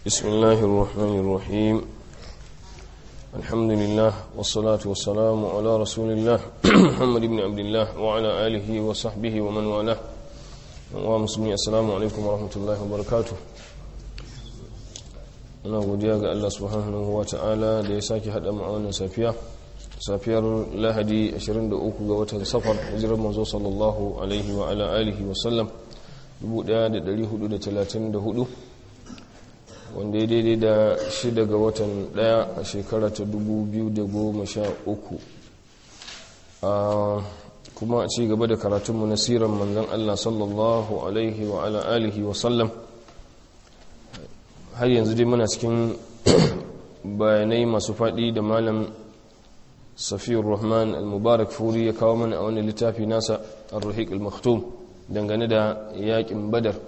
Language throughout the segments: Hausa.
بسم الله الرحمن الرحيم الحمد لله والصلاة والسلام على رسول الله محمد بن عبد الله وعلى آله وصحبه ومن والاه ومسلمين السلام عليكم ورحمة الله وبركاته muna godiya ga Allah subhanahu wa ta'ala da ya sake haɗa mu a wannan safiya safiyar lahadi 23 ga watan safar hijirar manzo sallallahu alaihi wa ala alihi wa sallam 1434 wanda ya daidai da shida ga watan daya a shekara ta 2013 kuma a ci gaba da karatunmu na siran manzan Allah sallallahu alaihi wa ala alihi wa sallam har yanzu dai muna cikin bayanai masu faɗi da malam safiyar rahman al-mubarak furi ya kawo mana a wani littafi nasa al-ruhiq al-maktum dangane da yakin badar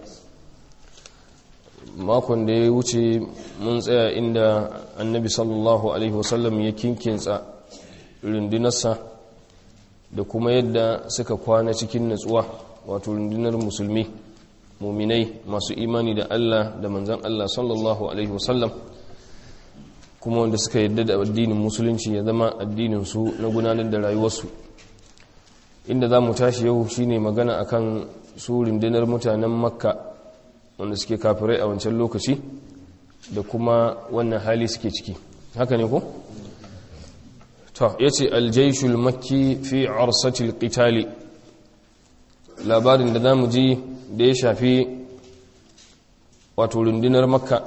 makon da ya wuce mun tsaya inda annabi sallallahu alaihi wasallam ya kinkinsa rundunarsa da kuma yadda suka kwana cikin natsuwa wato rundunar musulmi muminai masu imani da Allah da manzan Allah sallallahu alaihi wasallam kuma wanda suka yadda da addinin musulunci ya zama addininsu na gudanar da rayuwarsu inda za mu tashi yau shine magana akan su rundunar mutanen makka wanda suke kafirai a wancan lokaci da kuma wannan hali suke ciki haka ne ko? ta yace aljaishul makki fi arsatil qitali labarin da za mu ji da ya shafi wato rundunar makka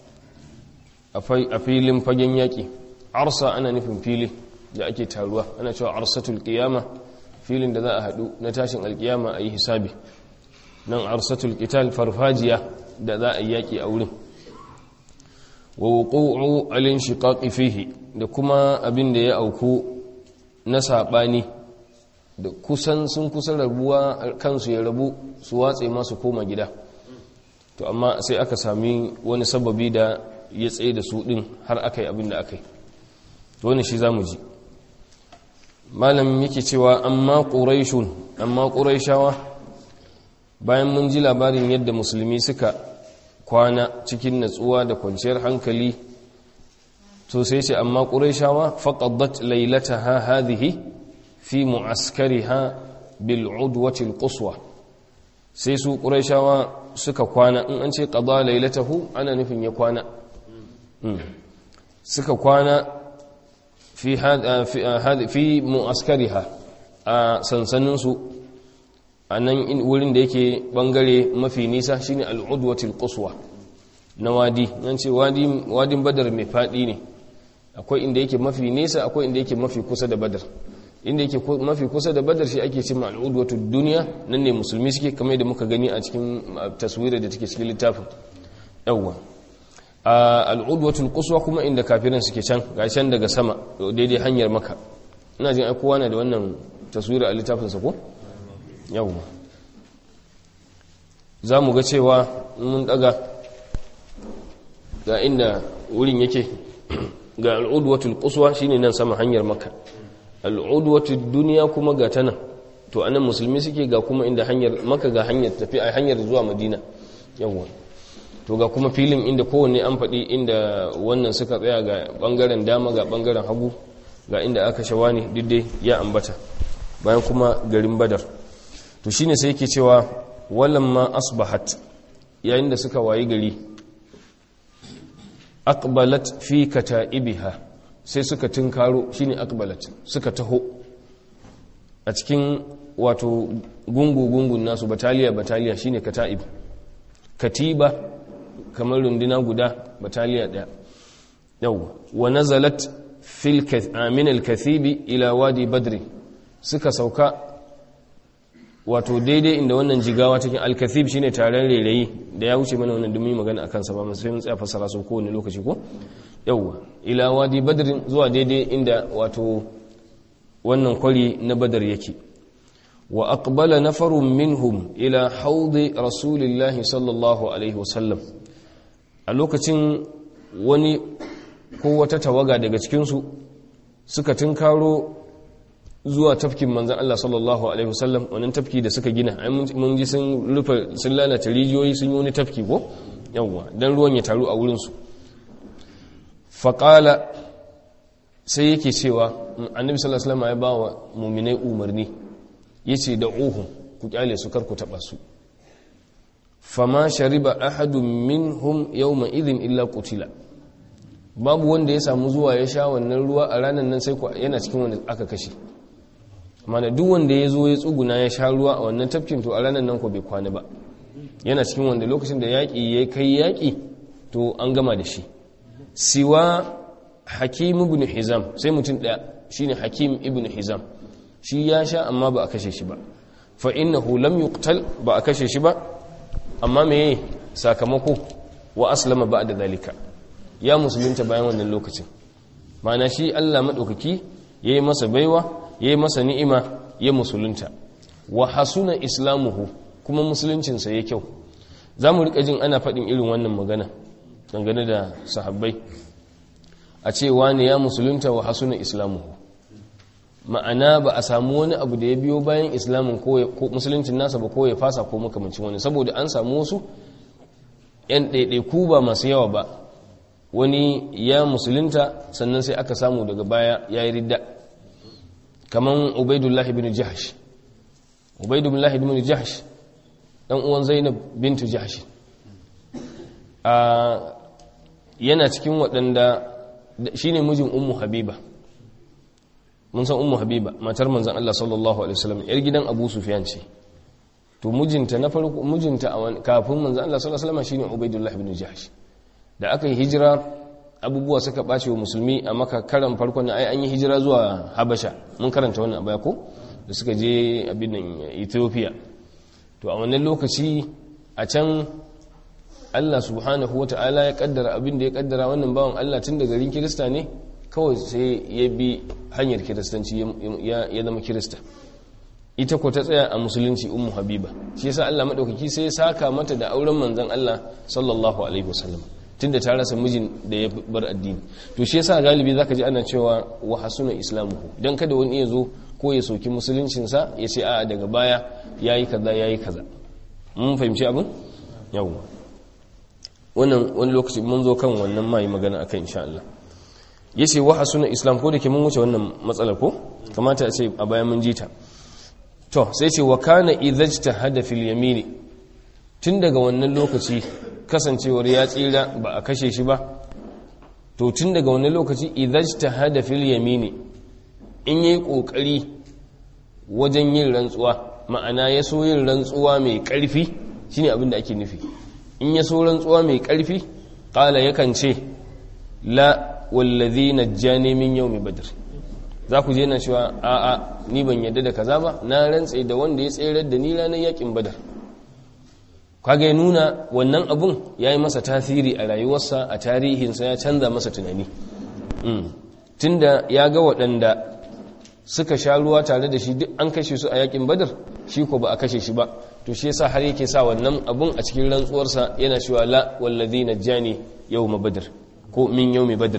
a filin fagen yaƙi arsa ana nufin fili da ake taruwa ana cewa arsatul qiyama filin da za a haɗu na tashin alƙiyama a yi hisabi nan arsatul qital farfajiya da za a yi yaƙi a wurin wa wuqu'u al-inshiqaqi fihi da kuma abin da ya auku na saɓani da kusan sun kusa rabuwa kansu ya rabu su watse masu koma gida to amma sai aka sami wani sababi da ya tsaye da su din har aka yi abin da aka yi to wani shi za mu ji malam yake cewa amma ƙuraishun amma ƙuraishawa bayan mun ji labarin yadda musulmi suka kwana cikin natsuwa da kwanciyar hankali to sai ce amma ƙuraishawa faƙaddat lailataha hadhihi fi mu'askariha bil udwati quswa sai su quraishawa suka kwana in an ce qada lailatahu ana nufin ya kwana suka kwana fi hada fi mu'askariha a sansanin su anan wurin da yake bangare mafi nisa shine al udwati quswa na wadi nan ce wadi wadin badar mai fadi ne akwai inda yake mafi nisa akwai inda yake mafi kusa da badar inda yake mafi kusa da badar shi ake cimma al'udwatu duniya nan ne musulmi suke kamar da muka gani a cikin taswirar da take cikin littafin yawwa al'udwatu quswa kuma inda kafirin suke can ga can daga sama daidai hanyar maka ina jin ai kowa na da wannan taswirar a littafin sa ko yawwa za mu ga cewa mun daga ga inda wurin yake ga al'udwatu quswa shine nan sama hanyar maka al'udwatu duniya kuma ga tana to anan musulmi suke ga kuma inda hanyar maka ga hanyar tafi a hanyar zuwa madina yawwa to ga kuma filin inda kowanne an faɗi inda wannan suka tsaya ga ɓangaren dama ga ɓangaren hagu ga inda aka shawani diddai ya ambata bayan kuma garin badar to shine sai yake cewa walamma asbahat yayin da suka wayi gari aqbalat fi kata'ibiha sai suka tunkaro shine akbalat suka taho a cikin wato gungu-gungun nasu bataliya bataliya shine kata'ib katiba kamar runduna guda bataliya daya yau wa nazalat fil min al-kathibi ila wadi badri suka sauka wato daidai inda wannan jigawa cikin al-kathib shine taron rairayi da ya wuce mana wannan dumi magana akan sa ba sai mun tsaya fassara su kowane lokaci ko yauwa ila wadi badrin zuwa daidai inda wato wannan kwari na badar yake wa aqbala nafarun minhum ila haudi rasulillahi sallallahu alaihi wasallam a lokacin wani ko wata tawaga daga cikinsu suka tunkaro zuwa tafkin manzan Allah sallallahu alaihi wasallam wannan tafki da suka gina ai mun ji sun rufe sun lalata rijiyoyi sun yi wani tafki ko yawwa dan ruwan ya taru a wurin su faƙala sai yake cewa annabi sallallahu alaihi wasallam ya ba wa muminai umarni yace da uhum ku kyale su karku taba su fama shariba ahadun minhum yawma idhin illa qutila babu wanda ya samu zuwa ya sha wannan ruwa a ranar nan sai ku yana cikin wanda aka kashe mana duk wanda ya zo ya tsuguna ya sha ruwa a wannan tafkin to a ranar nan ko bai kwana ba yana cikin wanda lokacin da yaƙi ya kai yaƙi to an gama da shi siwa hakim ibn hizam sai mutum ɗaya shine hakim ibn hizam shi ya sha amma ba a kashe shi ba fa innahu lam yuqtal ba a kashe shi ba amma meye sakamako wa aslama ba'da zalika ya musulunta bayan wannan lokacin mana shi Allah madaukaki yayi masa baiwa yayi masa ni'ima ya musulunta wa hasuna islamuhu kuma musuluncinsa ya kyau zamu rika jin ana faɗin irin wannan magana dangane da sahabbai a ce wani ya musulunta wa hasuna islamuhu ma'ana ba a samu wani abu da ya biyo bayan islamin ko musuluncin nasa ba ko ya fasa ko makamancin wani saboda an samu wasu 'yan ɗaiɗaiku ba masu yawa ba wani ya musulunta sannan sai aka samu daga baya ya yi ridda kamar ubaidullahi bin jahash ubaidullahi bin jahash ɗan uwan zainab bintu jahash yana cikin waɗanda shi ne mijin ummu habiba mun san ummu habiba matar manzan Allah sallallahu alaihi wasallam yar gidan abu sufyan ce to mijinta na farko mijinta kafin manzan Allah sallallahu alaihi wasallam shine ubaidullah ibn jahsh da aka yi hijira abubuwa suka bace wa musulmi a maka karan farko na ai an yi hijira zuwa habasha mun karanta wannan abaya ko da suka je abin nan ethiopia to a wannan lokaci a can Allah subhanahu wata'ala ya kaddara abin da ya kaddara wannan bawan Allah tun da garin kirista ne kawai sai ya bi hanyar kiristanci ya zama kirista ita ko ta tsaya a musulunci ummu habiba shi yasa Allah madaukaki sai ya saka mata da auren manzon Allah sallallahu alaihi wasallam tunda ta rasa mijin da ya bar addini to shi yasa galibi zaka ji ana cewa wa hasuna islamuhu dan kada wani ya zo ko ya soki musuluncin sa ya ce a'a daga baya yayi kaza yayi kaza mun fahimci abin yawa wannan wani lokaci mun zo kan wannan mai magana akan insha Allah yace wa hasuna islam ko da ke mun wuce wannan matsalar ko kamata a ce a bayan mun ji ta to sai ce wa kana idhajtahada fil yamini tun daga wannan lokaci kasancewar ya tsira ba a kashe shi ba to tun daga wannan lokaci idhajtahada fil yamini in yayi kokari wajen yin rantsuwa ma'ana ya so yin rantsuwa mai karfi shine abin da ake nufi in ya so rantsuwa mai karfi qala yakan ce la wallazi najjani min yawmi badr za ku je na cewa a'a ni ban yadda da kaza ba na rantse da wanda ya tserar da ni ranar yakin badar kaga ya nuna wannan abun ya yi masa tasiri a rayuwarsa a tarihinsa ya canza masa tunani tunda ya ga waɗanda suka sha ruwa tare da shi duk an kashe su a yakin badar shi ko ba a kashe shi ba to shi yasa har yake sa wannan abun a cikin rantsuwarsa yana cewa la wallazi najjani yawma badr ko min yawmi badr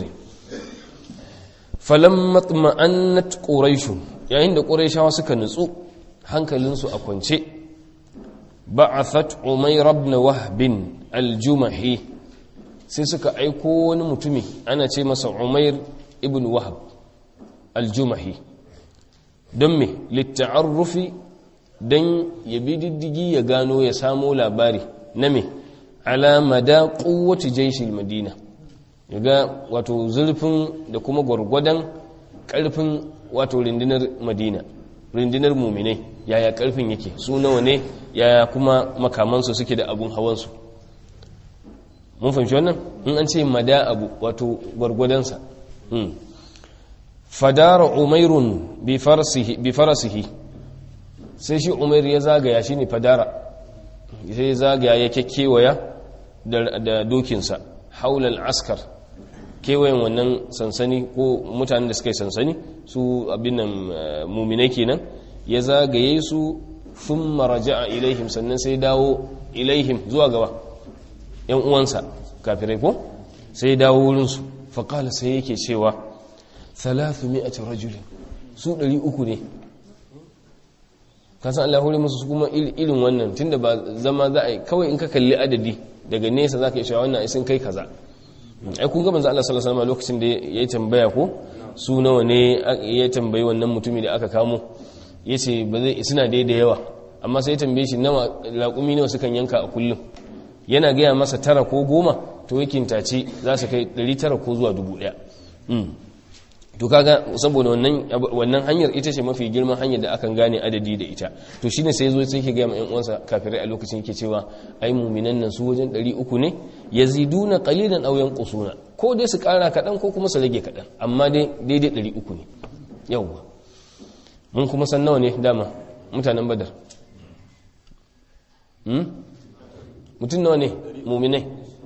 falamma tma'annat quraish yayin da quraishawa suka nutsu hankalinsu a kwance ba'athat umayr ibn wahb al-jumahi sai suka aiko wani mutumi ana ce masa umayr ibn wahb al-jumahi don me litta'arrufi don ya bi diddigi ya gano ya samo labari na me ala mada quwwati jaishil madina ya ga wato zurfin da kuma gwargwadon karfin wato rindinar madina rindinar muminai yaya karfin yake su nawa ne yaya kuma makamansu suke da abun hawansu mun fahimci wannan in an ce mada abu wato gwargwadonsa fadara umairun bi farasihi sai shi umair ya zagaya shi ne fadara sai ya zagaya ya kekewaya da dokinsa haulal askar kewayen wannan sansani ko mutanen da suka yi sansani su abin nan muminai kenan ya zagaye su sun maraja a ilaihim sannan sai dawo ilaihim zuwa gaba yan uwansa kafirai ko sai dawo wurinsu faƙala sai yake cewa thalathu mi'ati rajulin su ɗari uku ne kasan Allah hore musu kuma irin wannan tunda ba zama za a yi kawai in ka kalli adadi daga nesa za ka yi cewa wannan sun kai kaza ai kun ga manzo Allah sallallahu alaihi wasallam lokacin da ya tambaya ko su nawa ne ya tambayi wannan mutumi da aka kamo yace ba zai suna da yawa amma sai ya tambaye shi nawa laƙumi nawa sukan yanka a kullum yana gaya masa tara ko goma to yakin tace za su kai 900 ko zuwa 1000 to kaga saboda wannan wannan hanyar ita ce mafi girman hanyar da akan gane adadi da ita to shine sai zo sai ke ga ƴan uwansa kafirai a lokacin yake cewa ai mu'minan nan su wajen 300 ne yaziduna qalilan aw yanqusuna ko dai su kara kadan ko kuma su rage kadan amma dai daidai 300 ne yawa mun kuma san nawa ne dama mutanen badar hmm mutun nawa ne mu'minai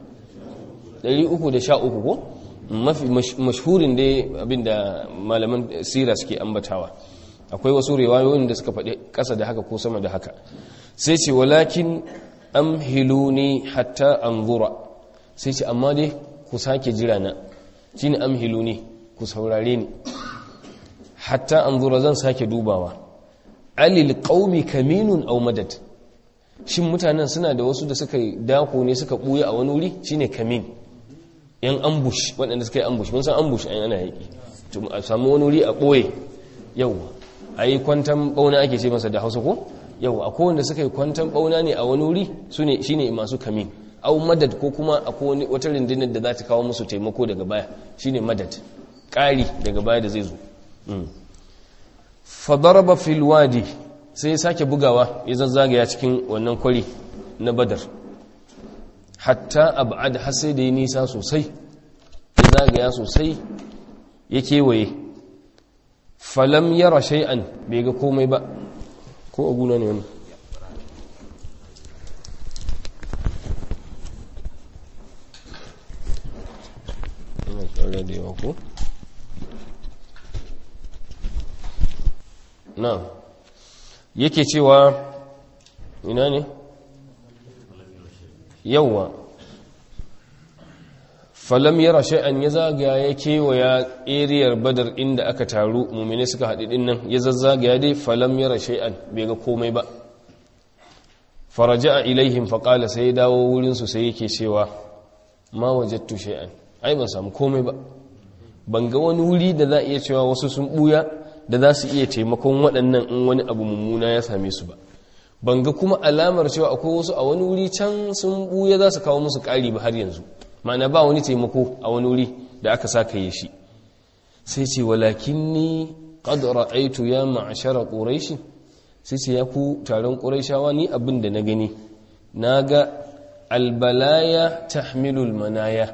313 ko mafi mashhurin dai abinda malaman sira suke ambatawa akwai wasu riwayoyin da suka faɗi ƙasa da haka ko sama da haka sai ce walakin amhiluni hatta anzura sai ce amma dai ku sake jira na shine amhiluni ku saurare ni hatta anzura zan sake dubawa alil qaumi kaminun aw madad shin mutanen suna da wasu da suka dako ne suka buya a wani wuri shine kamin yan ambush waɗanda suka yi ambush mun san ambush an ana yaƙi a samu wani wuri a ɓoye yau a yi kwantan ɓauna ake ce masa da hausa ko yau a kowanda suka yi kwantan ɓauna ne a wani wuri shi ne masu kamin au madad ko kuma a wata rundunar da za ta kawo musu taimako daga baya shi ne madad ƙari daga baya da zai zo fadaraba filwadi sai ya sake bugawa ya zazzagaya cikin wannan kwari na badar hatta ab'ad har sai da ya nisa sosai ya zagaya sosai ya kewaye falam yara shay'an bai ga komai ba ko aguna ne wani ina tsara da yawa ko na yake cewa ina ne yauwa falam yara shay'an ya zagaya ya kewaya eriyar badar inda aka taru mumine suka haɗu ɗin nan ya zazzagaya dai falam yara shay'an bai ga komai ba faraja ilaihim faƙala sai ya dawo wurinsu sai yake cewa ma wajattu shay'an ai ban samu komai ba ban ga wani wuri da za a iya cewa wasu sun ɓuya da za su iya taimakon waɗannan in wani abu mummuna ya same su ba ban ga kuma alamar cewa akwai wasu a wani wuri can sun buya za su kawo musu ƙari ba har yanzu ma'ana ba wani taimako a wani wuri da aka saka yi shi sai ce walakin ni qad ra'aytu ya ma'ashara quraish sai ce ya ku taron quraishawa ni abin da na gani naga albalaya tahmilul manaya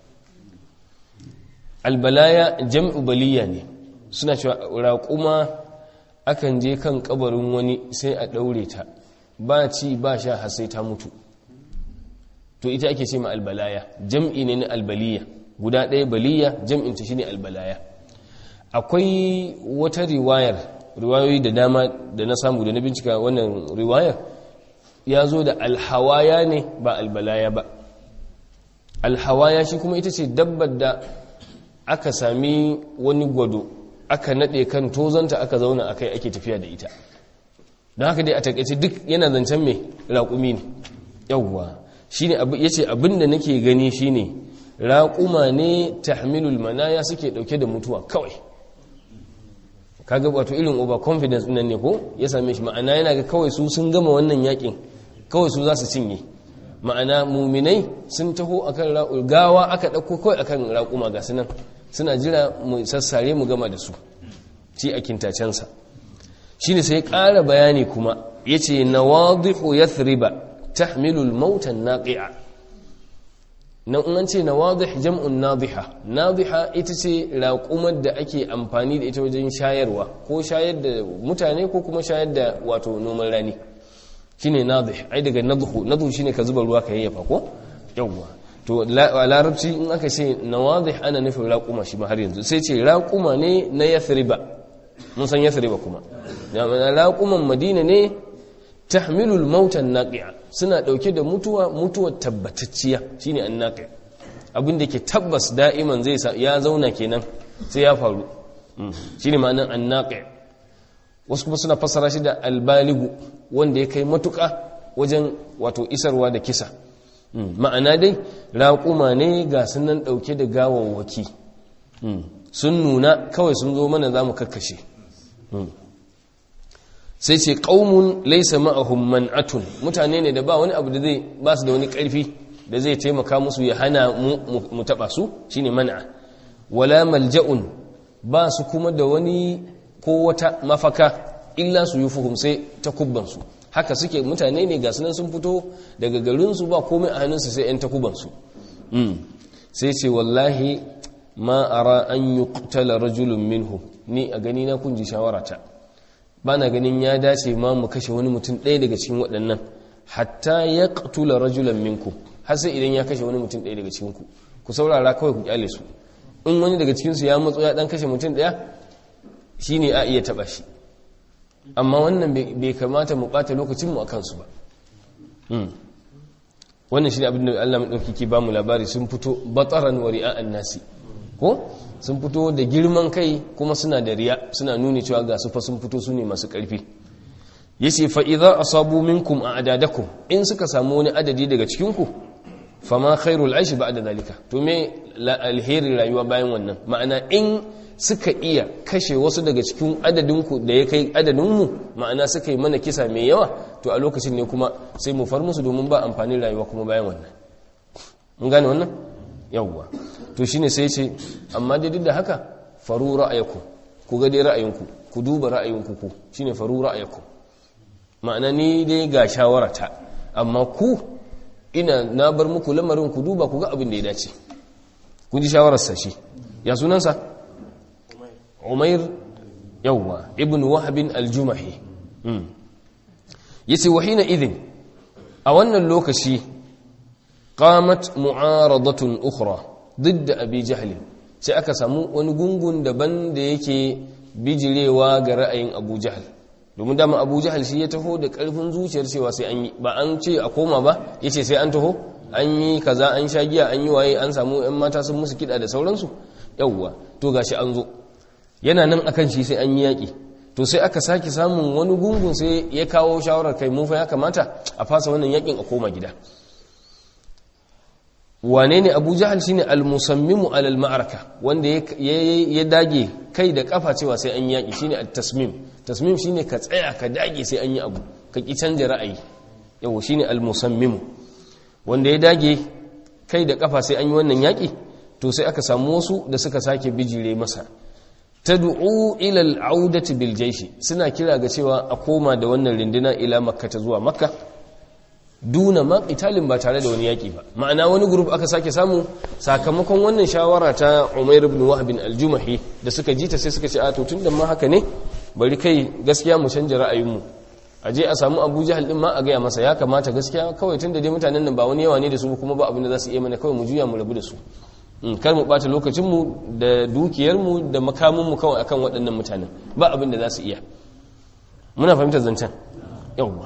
albalaya jam'u baliya ne suna cewa raƙuma akan je kan kabarin wani sai a ɗaure ta ba ci ba sha har sai ta mutu to ita ake ce ma albalaya jam'i ne na albaliya guda ɗaya baliya jam'in ta shine albalaya akwai wata riwayar riwayoyi da dama da na samu da na bincika wannan riwayar ya zo da alhawaya ne ba albalaya ba alhawaya shi kuma ita ce dabbar da aka sami wani gwado aka naɗe kan tozanta aka zauna a kai ake tafiya da ita don haka dai a takaice duk yana zancen mai raƙumi ne yauwa shi ne ya ce abin da nake gani shi ne raƙuma ne tahmilul manaya suke ɗauke da mutuwa kawai kaga wato irin over confidence nan ne ko ya same shi ma'ana yana ga kawai su sun gama wannan yakin kawai su za su cinye ma'ana muminai sun taho akan ra'ul gawa aka ɗauko kawai akan raƙuma ga sunan suna jira mu sassare mu gama da su ci a kintacensa shi ne sai ƙara bayani kuma ya ce na wadihu ya thriba tahmilul mautan naƙi'a na an ce na wadih jam'un nadiha nadiha ita ce raƙumar da ake amfani da ita wajen shayarwa ko shayar da mutane ko kuma shayar da wato noman rani shine nadih ai daga nadhu nadhu shine ka zuba ruwa ka yayyafa ko yawwa to a larabci in aka ce nawadih ana nufin raƙuma shi ma har yanzu sai ce raƙuma ne na yathriba mun san yathriba kuma raƙuman madina ne tahmilul mautan naqi'a suna dauke da mutuwa mutuwar tabbatacciya shine annaqi abin da ke tabbas da'iman zai ya zauna kenan sai ya faru shine ma'anar annaqi wasu kuma suna fassara shi da albaligu wanda ya kai matuƙa wajen wato isarwa da kisa ma'ana dai raƙuma ne ga sunan ɗauke da gawawwaki sun nuna kawai sun zo mana za mu kakkashe sai ce ƙaumun laisa ma'ahum man'atun mutane ne da ba wani abu da zai ba su da wani ƙarfi da zai taimaka musu ya hana mu taɓa su shine man'a wala malja'un ba su kuma da wani ko wata mafaka illa su yi fuhum sai ta kubbansu haka suke mutane ne ga sunan sun fito daga garinsu ba komai a hannunsu sai 'yan takubansu sai ce wallahi ma ara an yi kutala rajulun minhu ni a gani na kunji shawarata ba na ganin ya dace ma mu kashe wani mutum ɗaya daga cikin waɗannan hatta ya kutula rajulan minku har sai idan ya kashe wani mutum ɗaya daga cikinku ku saurara kawai ku kyale su in wani daga cikinsu ya matso ya ɗan kashe mutum ɗaya shi ne a iya taɓa shi amma wannan bai kamata mu ɓata lokacinmu a kansu ba wannan shi ne abin da Allah maɗauki ke ba mu labari sun fito batsaran wa ri'a'an nasi ko sun fito da girman kai kuma suna da riya suna nuni cewa ga su fa sun fito su ne masu ƙarfi yace fa idza asabu minkum a'dadakum in suka samu wani adadi daga cikin ku fama khairul aishi ba'da zalika to me alheri rayuwa bayan wannan ma'ana in suka iya kashe wasu daga cikin adadinku da ya kai adadinmu ma'ana suka yi mana kisa mai yawa to a lokacin ne kuma sai mu far musu domin ba amfanin rayuwa kuma bayan wannan mun gane wannan yawwa to shine sai ce amma dai duk da haka faru ra'ayaku ku ga dai ra'ayinku ku duba ra'ayinku ku shine faru ra'ayaku ma'ana ni dai ga shawarata amma ku ina na bar muku lamarin ku duba ku ga abin da ya dace kun ji shawararsa shi ya sunansa umair yawwa ibn wahabin aljumahi yace wahina idin a wannan lokaci qamat mu'aradatun ukhra ضد abi jahl sai aka samu wani gungun daban da yake bijirewa ga ra'ayin abu jahl domin dama abu jahl shi ya taho da karfin zuciyar cewa sai an yi ba an ce a koma ba yace sai an taho an yi kaza an sha giya an yi waye an samu yan mata sun musu kida da sauransu yawwa to gashi an zo yana nan akan shi sai an yi yaƙi to sai aka sake samun wani gungun sai ya kawo shawarar kai mufa ya kamata a fasa wannan yaƙin a koma gida wane ne abu jahal shi ne almusammimu alal ma'araka wanda ya dage kai da kafa cewa sai an yi yaƙi shi ne tasmim tasmim shi ne ka tsaya ka dage sai an yi abu ka ƙi canja ra'ayi yau shi ne almusammimu wanda ya dage kai da kafa sai an yi wannan yaƙi to sai aka samu wasu da suka sake bijire masa tad'u ila al-audati bil jaysh suna kira ga cewa a koma da wannan rinduna ila makka ta zuwa makka duna ma qitalin ba tare da wani yaki ba ma'ana wani group aka sake samu sakamakon wannan shawara ta Umair ibn Wahb al-Jumahi da suka ji ta sai suka ce a to tunda ma haka ne bari kai gaskiya mu canja ra'ayinmu a je a samu Abu Jahal din ma a gaya masa ya kamata gaskiya kawai tunda dai mutanen nan ba wani yawa ne da su kuma ba abin da za su iya mana kawai mu juya mu rabu da su kar mu ɓata lokacinmu da dukiyarmu da makamunmu kawai akan waɗannan mutanen ba abin da za su iya muna fahimtar zancen yawwa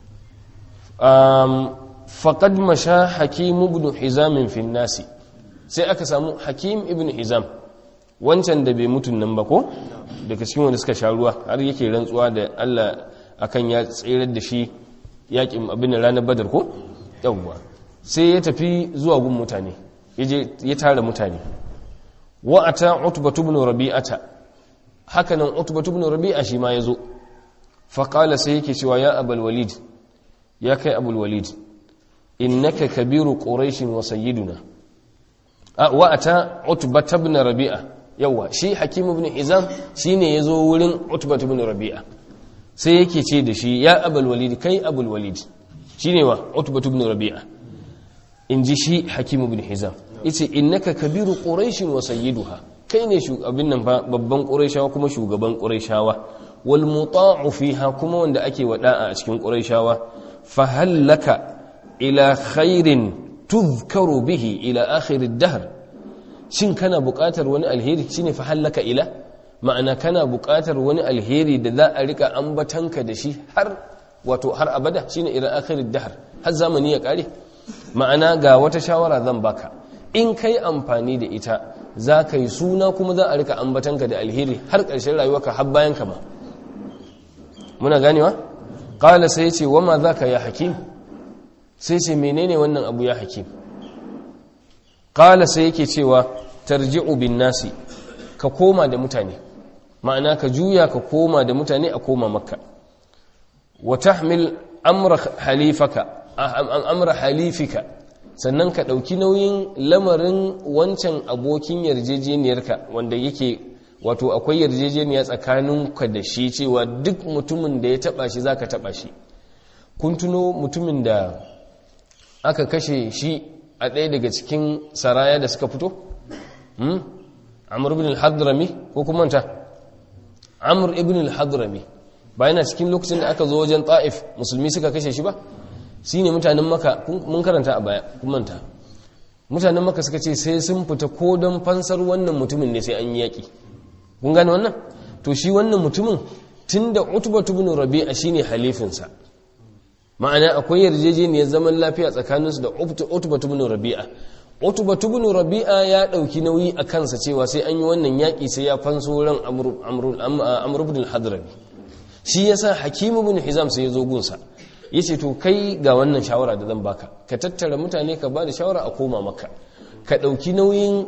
faƙad masha hakim ibn hizamin fin nasi sai aka samu hakim ibn hizam wancan da bai mutun nan ba ko daga cikin wanda suka sha ruwa har yake rantsuwa da Allah akan ya tsirar da shi yakin abin ranar badar ko yawwa sai ya tafi zuwa gun mutane ya tara mutane wa'ata utbatu ibn rabi'ata hakanan utbatu ibn rabi'a shi ma yazo fa qala sai yake cewa ya abul walid ya kai abul walid innaka kabiru quraish wa sayyiduna wa'ata utbatu ibn rabi'a yawa shi hakim ibn hizam shine yazo wurin utbatu ibn rabi'a sai yake ce da shi ya abul walid kai abul walid shine wa utbatu ibn rabi'a inji shi hakim ibn hizam yace innaka kabiru quraish wa sayyiduha kai ne abin nan fa babban quraishawa kuma shugaban quraishawa wal muta'u fiha kuma wanda ake wada'a a cikin quraishawa fa hallaka ila khairin tuzkaru bihi ila akhir ad-dahr shin kana buƙatar wani alheri shine fa hallaka ila ma'ana kana buƙatar wani alheri da za a rika ambatanka da shi har wato har abada shine ila akhir ad-dahr har zamani ya kare ma'ana ga wata shawara zan baka in kai amfani da ita za ka yi suna kuma za a rika ambatanka da alheri har ƙarshen rayuwarka har bayan kama muna ganewa ƙala sai ce wama za ka ya hakim sai ce menene wannan abu ya hakim qala sai yake cewa tarji'u bin nasi ka koma da mutane ma'ana ka juya ka koma da mutane a koma makka wa tahmil amra halifaka amra halifika sannan ka ɗauki nauyin lamarin wancan abokin yarjejeniyarka wanda yake wato akwai yarjejeniya tsakaninka da shi cewa duk mutumin da ya taba shi zaka taba shi kun tuno mutumin da aka kashe shi a ɗaya daga cikin saraya da suka fito amur ibn al-hadrami ko kuma ta amur ibn al-hadrami ba yana cikin lokacin da aka zo wajen ta'if musulmi suka kashe shi ba shi ne mutanen maka mun karanta a baya kun manta mutanen maka suka ce sai sun fita ko don fansar wannan mutumin ne sai an yi yaƙi kun gane wannan to shi wannan mutumin tun da utubatu bin rabi'a shine halifinsa ma'ana akwai yarjejeniyar zaman lafiya tsakaninsu da utubatu bin rabi'a utubatu bin rabi'a ya ɗauki nauyi a kansa cewa sai an yi wannan yaƙi sai ya fanso ran amr ibn al-hadrami shi yasa hakimu bin hizam sai ya zo gunsa yace to kai ga wannan shawara da zan baka ka tattara mutane ka ba da shawara a koma maka ka ɗauki nauyin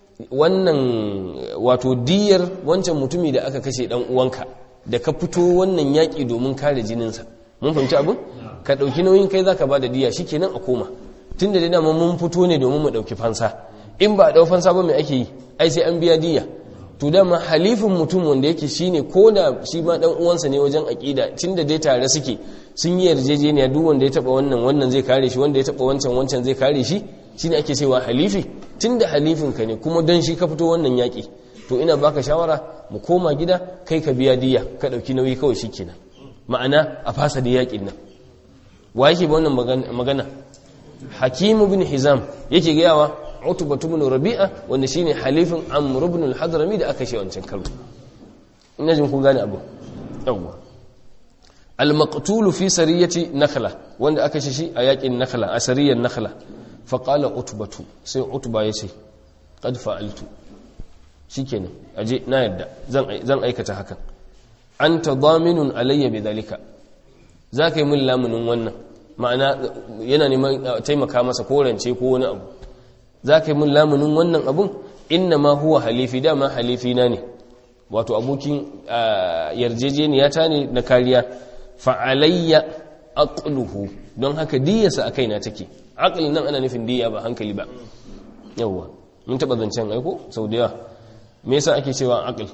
wannan wato diyar wancan mutumi da aka kashe dan uwanka da ka fito wannan yaƙi domin kare jininsa mun fahimci abin ka ɗauki nauyin kai zaka ba da diya shikenan a koma tun da dama mun fito ne domin mu ɗauki fansa in ba a ɗau fansa ba mai ake yi ai sai an biya diya to dama halifin mutum wanda yake shine ko da shi ma dan uwansa ne wajen aƙida tun da dai tare suke sun yi yarjejeniya duk wanda ya taba wannan wannan zai kare shi wanda ya taba wancan wancan zai kare shi shine ake cewa halifi tunda halifin ka ne kuma don shi ka fito wannan yaƙi to ina baka shawara mu koma gida kai ka biya diya ka ɗauki nauyi kawai shikenan ma'ana a fasa da yaƙin nan wa yake ba wannan magana hakim bin hizam yake gayawa utba ibn rabi'a wanda shine halifin amr ibn al-hadrami da aka shi wancan karo ina jin kun gane abu yawwa al-maqtul fi sariyati nakhla wanda aka shi a yakin nakhla a sariyar nakhla fa qala utbatu sai utba yace qad fa'altu shikenan aje na yadda zan zan aikata hakan anta daminun alayya bidhalika zaka yi min lamunin wannan ma'ana yana neman taimaka masa korance ko wani abu za ka yi mun lamunin wannan abun inna ma huwa halifi dama halifi na ne wato abokin yarjejeniya ta ne na kariya fa'alayya aqluhu don haka diyarsa a kaina take aqli nan ana nufin diya ba hankali ba yawwa mun taba zancen aiko sau da yawa me yasa ake cewa aql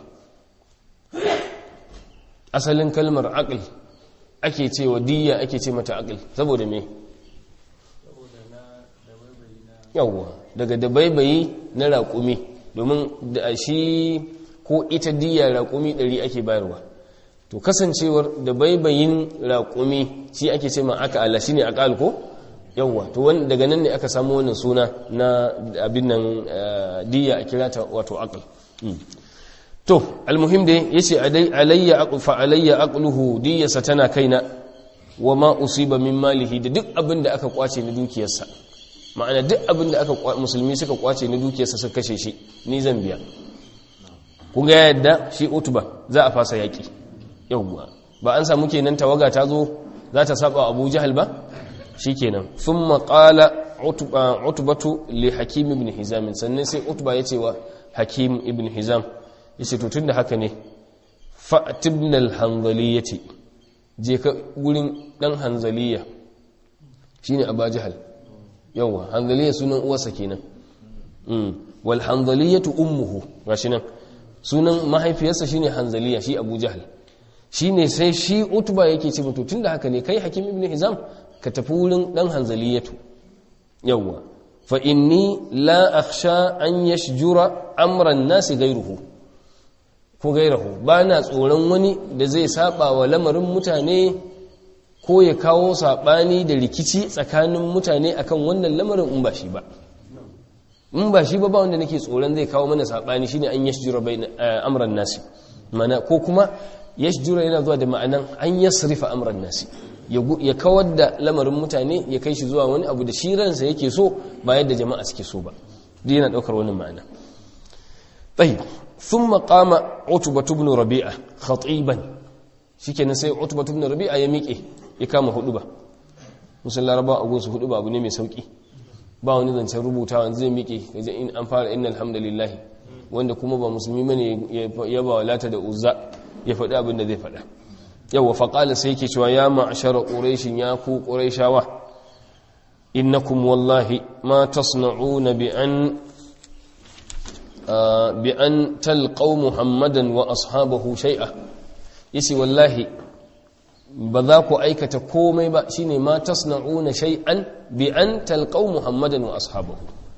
asalin kalmar aql ake cewa diya ake ce mata aql saboda me yawwa daga dabaibayi na raƙumi domin da shi ko ita diya raƙumi ɗari ake bayarwa to kasancewar dabaibayin raƙumi shi ake ce ma aka ala shi ne aƙal ko yawwa to daga nan ne aka samu wannan suna na abin nan diya a kira ta wato aƙal to almuhim dai yace alayya fa alayya aqluhu diyasa tana kaina wa ma usiba min malihi da duk abin da aka kwace na dukiyarsa ma'ana duk abin da aka musulmi suka kwace na dukiyarsa suka kashe shi ni zan biya kun ga yadda shi utuba za a fasa yaki yawwa ba an samu kenan tawaga ta zo za ta saba abu jahal ba shikenan thumma qala utbatu li hakim ibn hizam sannan sai utba ya ce wa hakim ibn hizam yace to tunda haka ne fa'tibna al-hanzaliyati je ka gurin dan hanzaliya shine abu jahal yawa hanzaliya sunan uwarsa kenan wal hanzaliyatu ummuhu gashi nan sunan mahaifiyarsa shine hanzaliya shi abu jahal shine sai shi utba yake ce mutu tunda haka ne kai hakim ibn hizam ka tafi wurin dan hanzaliyatu yawa fa inni la akhsha an yashjura amran nasi ghayruhu ko gairahu ba na tsoron wani da zai saba wa lamarin mutane ko ya kawo saɓani da rikici tsakanin mutane akan wannan lamarin in ba shi ba in ba shi ba ba wanda nake tsoron zai kawo mana saɓani shine an yashjura bai amran nasi mana ko kuma yashjura yana zuwa da ma'anan an yasrifa amran nasi ya kawar da lamarin mutane ya kai shi zuwa wani abu da shi ransa yake so ba yadda jama'a suke so ba duk yana ɗaukar wani ma'ana طيب ثم قام عتبة بن ربيعة خطيبا shikenan sai utba ibn rabi'a ya miƙe ya kama hudu ba musul laraba a gunsu hudu ba abu ne mai sauki ba wani zancen rubutawa zai miƙe gajen in an fara inna alhamdulillahi wanda kuma ba musulmi bane ya ba walata da uzza ya faɗi abin da zai faɗa yawa faƙala sai ke cewa ya ma'ashara ƙureshin ya ku ƙureshawa innakum wallahi ma tasna'una bi an bi an talqaw muhammadan wa ashabahu shay'a yace wallahi ba za ku aikata komai ba shine ma tasna'una shay'an bi an talqaw muhammadan wa ashabahu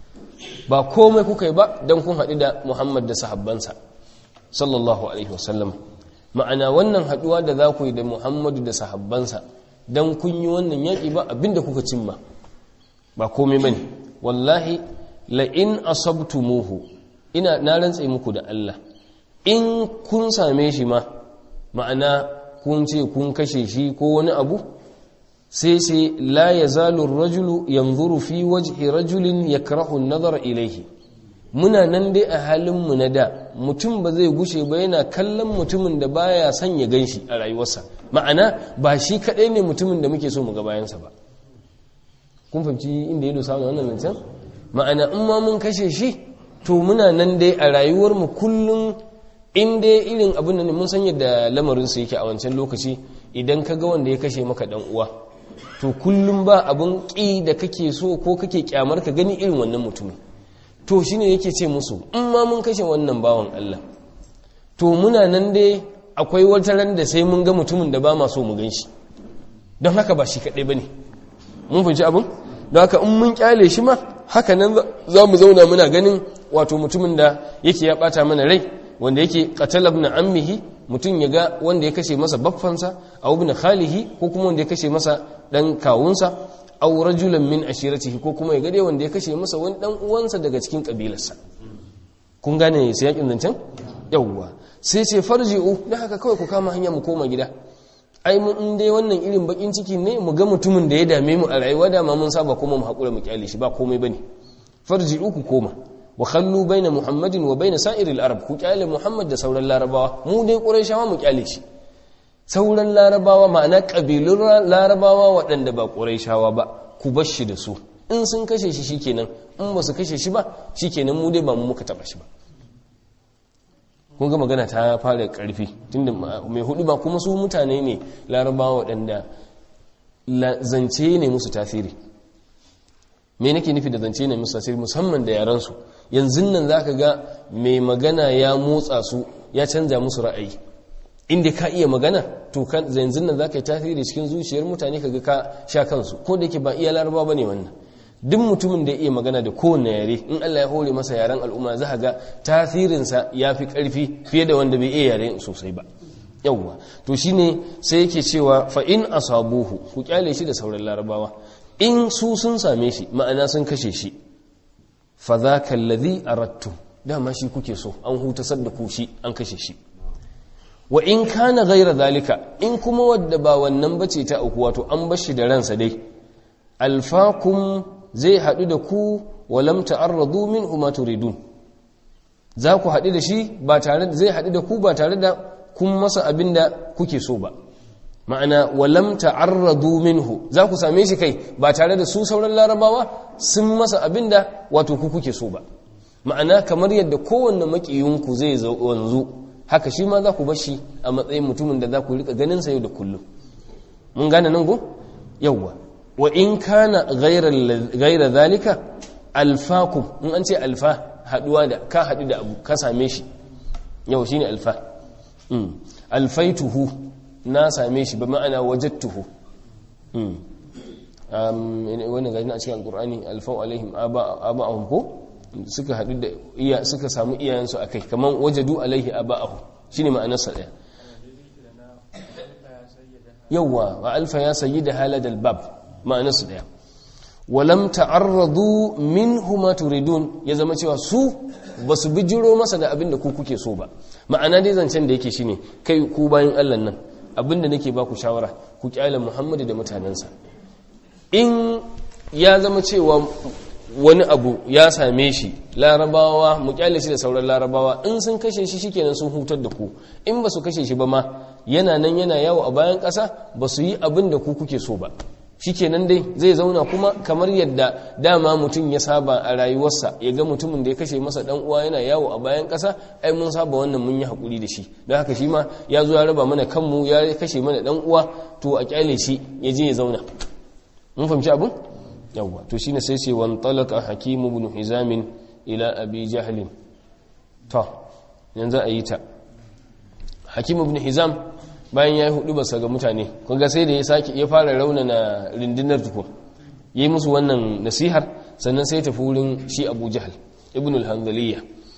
ba komai kuka yi ba dan kun haɗu da muhammad da sahabbansa sallallahu alaihi wasallam ma'ana wannan haɗuwa da za ku yi da muhammadu da sahabbansa dan kun yi wannan yaƙi ba abinda kuka cimma ba komai bane wallahi la in asabtumuhu ina na rantse muku da Allah in kun same shi ma ma'ana kun ce kun kashe shi ko wani abu sai sai la yazalu rajulu yanzuru fi wajhi rajulin yakrahu an-nazara ilayhi muna nan dai a halin mu na da mutum ba zai gushe ba yana kallon mutumin da baya son ya ganshi a rayuwarsa ma'ana ba shi kadai ne mutumin da muke so mu ga bayansa ba kun fahimci inda ya dosa wannan zancen ma'ana in ma mun kashe shi to muna nan dai a rayuwarmu kullum in dai irin abin da mun san yadda lamarinsu yake a wancan lokaci idan ka ga wanda ya kashe maka dan uwa to kullum ba abin ƙi da kake so ko kake kyamar ka gani irin wannan mutumin to shine yake ce musu in ma mun kashe wannan bawan Allah to muna nan dai akwai wata ran da sai mun ga mutumin da ba ma so mu gan shi don haka ba shi kaɗai ba ne mun fahimci abin don haka in mun kyale shi ma haka nan za mu zauna muna ganin wato mutumin da yake ya bata mana rai wanda yake qatala ibn ammihi mutum ya ga wanda ya kashe masa baffansa aw ibn khalihi ko kuma wanda ya kashe masa dan kawunsa aw rajulan min ashiratihi ko kuma ya ga dai wanda ya kashe masa wani dan uwansa daga cikin kabilarsa kun gane sai yakin zancen yawwa sai ce farji'u dan haka kawai ku kama hanya mu koma gida ai mun in dai wannan irin bakin ciki ne mu ga mutumin da ya dame mu a rayuwa da ma mun saba kuma mu hakura mu kyale shi ba komai bane farji'u ku koma wa khallu baina muhammadin wa baina sa'iril arab ku kyale muhammad da sauran larabawa mu dai qurayshawa mu kyale shi sauran larabawa ma'ana kabilun larabawa waɗanda ba qurayshawa ba ku bar shi da su in sun kashe shi shikenan in ba su kashe shi ba shikenan mu dai ba mu muka taba shi ba kun ga magana ta fara karfi tunda mai hudu ba kuma su mutane ne larabawa waɗanda zance ne musu tasiri me nake nufi da zance ne musu tasiri musamman da yaransu yanzu nan za ka ga mai magana ya motsa su ya canza musu ra'ayi inda ka iya magana to yanzu nan za ka yi tasiri cikin zuciyar mutane ka ga ka sha kansu ko da yake ba iya larabawa ba ne wannan duk mutumin da ya iya magana da kowane yare in Allah ya hore masa yaren al'umma za ga tasirinsa ya fi ƙarfi fiye da wanda bai iya yare sosai ba yawwa to shine sai yake cewa fa in asabuhu ku kyale shi da sauran larabawa in su sun same shi ma'ana sun kashe shi fa zaka alladhi aradtum dama shi kuke so an hutasar da ku shi an kashe shi wa in kana ghaira zalika in kuma wadda ba wannan bace ta auku wato an bar shi da ransa dai alfakum zai haɗu da ku walam ta'arradu minhu ma turidun za ku haɗu da shi ba tare zai haɗu da ku ba tare da kun masa abin da kuke so ba ma'ana walam ta'arradu minhu za ku same shi kai ba tare da su sauran larabawa sun masa abin da wato ku kuke so ba ma'ana kamar yadda kowanne makiyinku zai wanzu haka shi ma za ku bar shi a matsayin mutumin da za ku rika ganin sa yau da kullum mun gane nan go yawwa wa in kana gaira zalika alfakum in an ce alfa haduwa da ka hadu da abu ka same shi yau shine alfa alfaituhu na same shi ba ma'ana wajattuhu wannan gani a cikin alkur'ani alfau alaihim aba'ahum ko suka hadu da iya suka samu iyayensu akai kaman wajadu alaihi aba'ahu shine ma'anarsa daya yawwa wa alfa ya sayyida haladal bab ma'anarsu daya walam ta'arradu minhu ma turidun ya zama cewa su basu bijiro masa da abin da ku kuke so ba ma'ana dai zancen da yake shine kai ku bayan Allah nan abin da nake baku shawara ku kyale Muhammadu da mutanensa in ya zama cewa wani abu ya same shi larabawa mu kyale shi da sauran larabawa in sun kashe shi shikenan sun hutar da ku in ba su kashe shi ba ma yana nan yana yawo a bayan ƙasa ba su yi abin da ku kuke so ba shikenan dai zai zauna kuma kamar yadda dama mutum ya saba a rayuwarsa ya ga mutumin da ya kashe masa dan uwa yana yawo a bayan ƙasa ai mun saba wannan mun yi hakuri da shi don haka shi ma ya zo ya raba mana kanmu ya kashe mana dan uwa to a kyale shi ya je ya zauna mun fahimci abin yawwa to shine sai ce wan talaka hakim ibn hizam ila abi jahl to yanzu a yi ta hakim ibn hizam bayan ya yi hudu basa ga mutane kunga sai da ya sake ya fara raunana rindinar tuku yi musu wannan nasihar sannan sai tafi wurin shi abu jahal ibn al-hanzaliya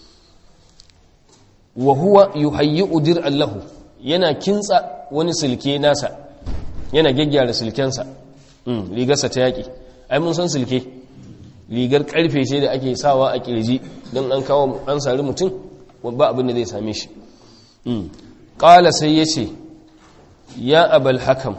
wa huwa yuhayyi'u dir'an lahu yana kintsa wani silke nasa yana gyaggyara silkensa rigarsa ta yaƙi ai mun san silke rigar karfe ce da ake sawa a kirji don an kawo an sari mutum ba abin da zai same shi ƙala sai ya ce ya abal hakam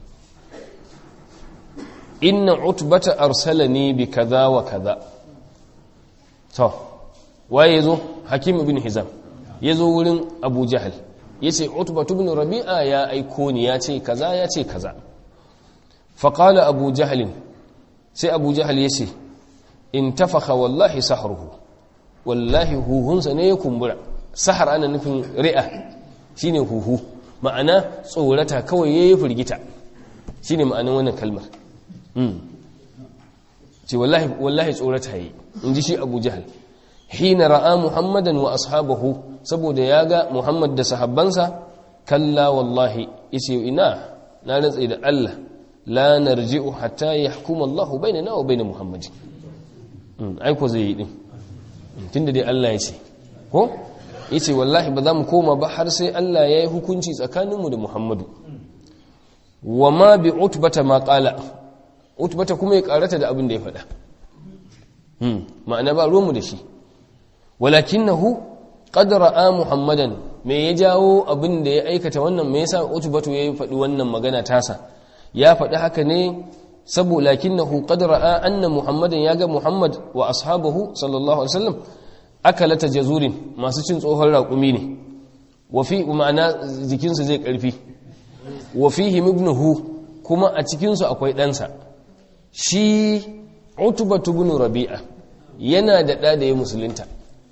inna utbata arsalani bi kaza wa kaza to waye yazo hakim ibn hizam yazo wurin abu jahal yace utbatu ibn rabi'a ya aiko ni yace kaza yace kaza fa qala abu jahl sai abu jahal yace in tafakha wallahi sahruhu wallahi huhunsa ne ya kumbura sahar ana nufin ri'a shine huhu ma'ana tsorata kawai ya yi firgita shi ne ma'anin wannan kalmar ce wallahi tsorata yi in ji shi abu jihal hina ra'a muhammadan wa ashabahu saboda ya ga muhammad da sahabbansa kalla wallahi yace ina na rantsa da Allah la narji'u hatta yahkuma Allah bainana wa bain muhammadin ai ko zai yi din tunda dai Allah ya ce ko yace wallahi ba za mu koma ba har sai Allah ya yi hukunci tsakaninmu da Muhammadu wa ma bi utbata ma qala utbata kuma ya karata da abin da ya faɗa hmm ma'ana ba ruwanmu da shi walakinahu qad ra'a muhammadan me ya jawo abin da ya aikata wannan me yasa utbatu ya faɗi wannan magana tasa ya faɗi haka ne saboda lakinnahu qad ra'a anna muhammadan ya ga muhammad wa ashabahu sallallahu alaihi wasallam akalata jazurin masu cin tsohon raƙumi ne wafi ma'ana jikinsu zai ƙarfi wafihi ibnuhu kuma a cikinsu akwai ɗansa shi utubatu ibn rabi'a yana da ɗa da ya musulunta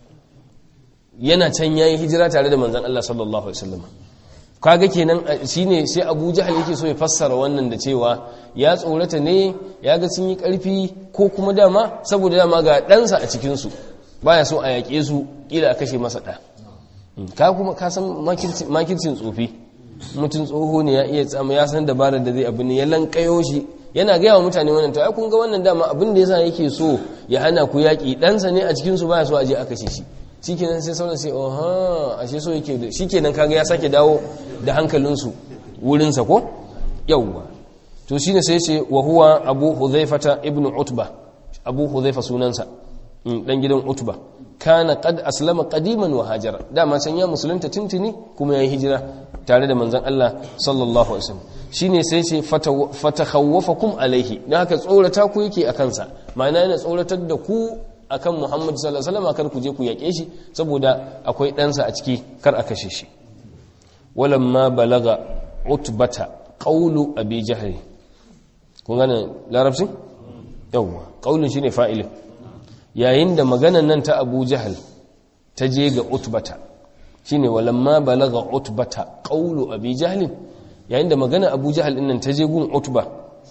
yana can yayin hijira tare da manzon Allah sallallahu alaihi wasallam kaga kenan shine sai Abu Jahal yake so ya fassara wannan da cewa ya tsorata ne ya ga sun yi ƙarfi ko kuma dama saboda dama ga ɗansa a cikinsu baya so a yaƙe su ƙila a kashe masa ɗa ka kuma ka san makircin tsofi mutum tsoho ne ya iya tsama ya san dabarar da zai abu ne ya lankayo shi yana gaya wa mutane wannan to ai kun ga wannan dama abin da yasa yake so ya hana ku yaƙi ɗansa ne a cikin su baya so a je a kashe shi shikenan sai sauran sai oha ashe so yake da shikenan kaga ya sake dawo da hankalinsu wurinsa ko yawwa to shine sai ce wa huwa abu hudhaifata ibnu utba abu hudhaifa sunansa dan gidan utba kana qad aslama qadiman wa hajara dama san ya musulunta tuntuni kuma yayi hijira tare da manzon Allah sallallahu alaihi wasallam shine sai ce fatakhawwafakum alaihi dan haka tsorata ku yake akan sa ma'ana yana tsoratar da ku akan Muhammad sallallahu alaihi wasallam kar ku je ku yake shi saboda akwai ɗansa a ciki kar a kashe shi walamma balaga utbata qawlu abi jahl kun gane larabci yawwa qaulun shine fa'ilin yayin da maganan nan ta abu jahal ta je ga utbata shine walamma balaga utbata qawlu abi jahl yayin da magana abu jahal din nan ta je gun utba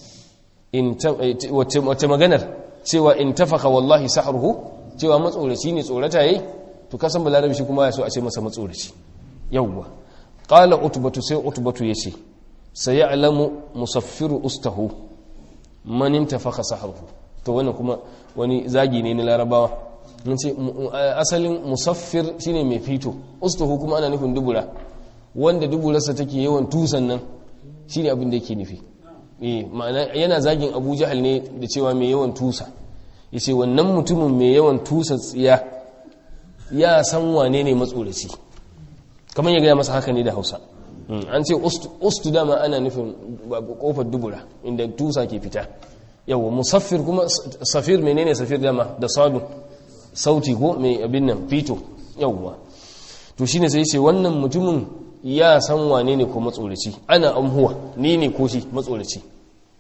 in wace maganar cewa in tafaka wallahi sahruhu cewa matsoraci ne tsorata yayi to kasan balarabi shi kuma ya so a ce masa matsoraci yawwa qala utbatu sai utbatu yace sayalamu musaffiru ustahu man intafaka sahruhu to wannan kuma wani zagi ne na larabawa mun ce asalin musaffir shine mai fito ustahu kuma ana nufin dubura wanda duburarsa take yawan tusan nan shine abin da yake nufi eh ma'ana yana zagin Abu Jahal ne da cewa mai yawan tusa yace wannan mutumin mai yawan tusa tsiya ya san wane ne matsoraci kamar ya gaya masa haka ne da Hausa an ce ustu dama ana nufin kofar dubura inda tusa ke fita yawa musaffir kuma safir menene safir dama da sadu sauti ko mai abin nan fito yawa to shine sai ce wannan mutumin ya san wane ne ko matsoraci ana amhuwa ni ne ko shi matsoraci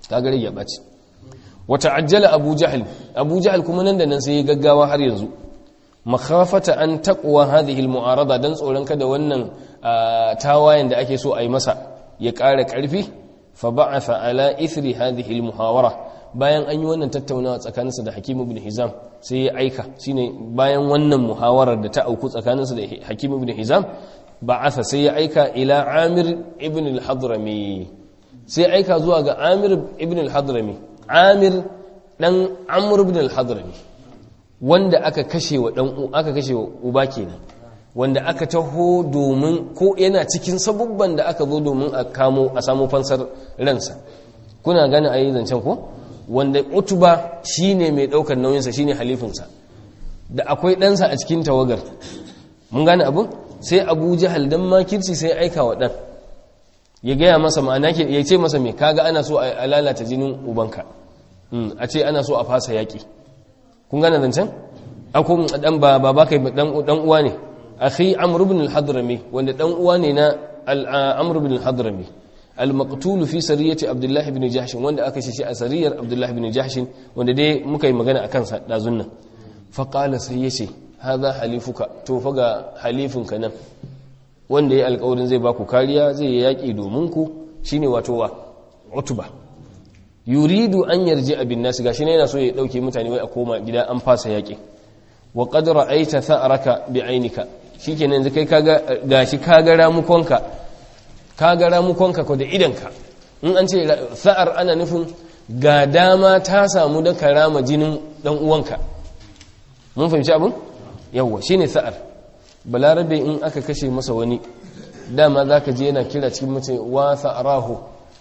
kaga ya ɓaci wata ajjala abu jahal abu jahal kuma nan da nan sai ya gaggawa har yanzu makhafata an taqwa hadhihi almu'arada dan tsoron kada wannan tawayen da ake so a yi masa ya ƙara ƙarfi fa ba'atha ala ithri hadhihi almuhawara bayan an yi wannan tattaunawa tsakaninsa da Hakim ibn Hizam sai ya aika shine bayan wannan muhawarar da ta auku tsakaninsa da Hakim ibn Hizam ba'atha sai ya aika ila Amir ibn al-Hadrami sai aika zuwa ga Amir ibn al-Hadrami Amir dan Amr ibn al-Hadrami wanda aka kashe wa dan aka kashe wa uba kenan wanda aka taho domin ko yana cikin sabubban da aka zo domin a kamo a samu fansar ransa kuna gane ayi zancen ko wanda utuba shine mai daukar nauyinsa shine halifinsa da akwai ɗansa a cikin tawagar mun gane abun sai abu jahal dan makirci sai aika wa ɗan ya gaya masa ma'ana ke ya ce masa mai kaga ana so a lalata jinin ubanka a ce ana so a fasa yaƙi kun gane zancen akwai dan ba ba kai dan uwa ne akhi amr ibn al-hadrami wanda dan uwa ne na amr ibn al-hadrami al-maqtul fi sariyati abdullah ibn jahsh wanda aka shi a sariyar abdullah ibn jahsh wanda dai muka yi magana akan sa dazun nan fa qala sai yace hadha halifuka to fa ga halifinka nan wanda ya alƙawarin zai baku kariya zai yi yaki domin ku shine wato wa utba yuridu an yarji abin nasu gashi ne yana so ya dauke mutane wai a koma gida an fasa yaki wa qad ra'aita tha'raka bi ainika shikenan yanzu kai kaga gashi kaga ramukonka kaga ramukonka ko da idanka in an ce tha'ar ana nufin ga dama ta samu da karama jinin dan uwanka mun fahimci abin yawwa shine tha'ar balarabe in aka kashe masa wani dama zaka je yana kira cikin mace wa tha'rahu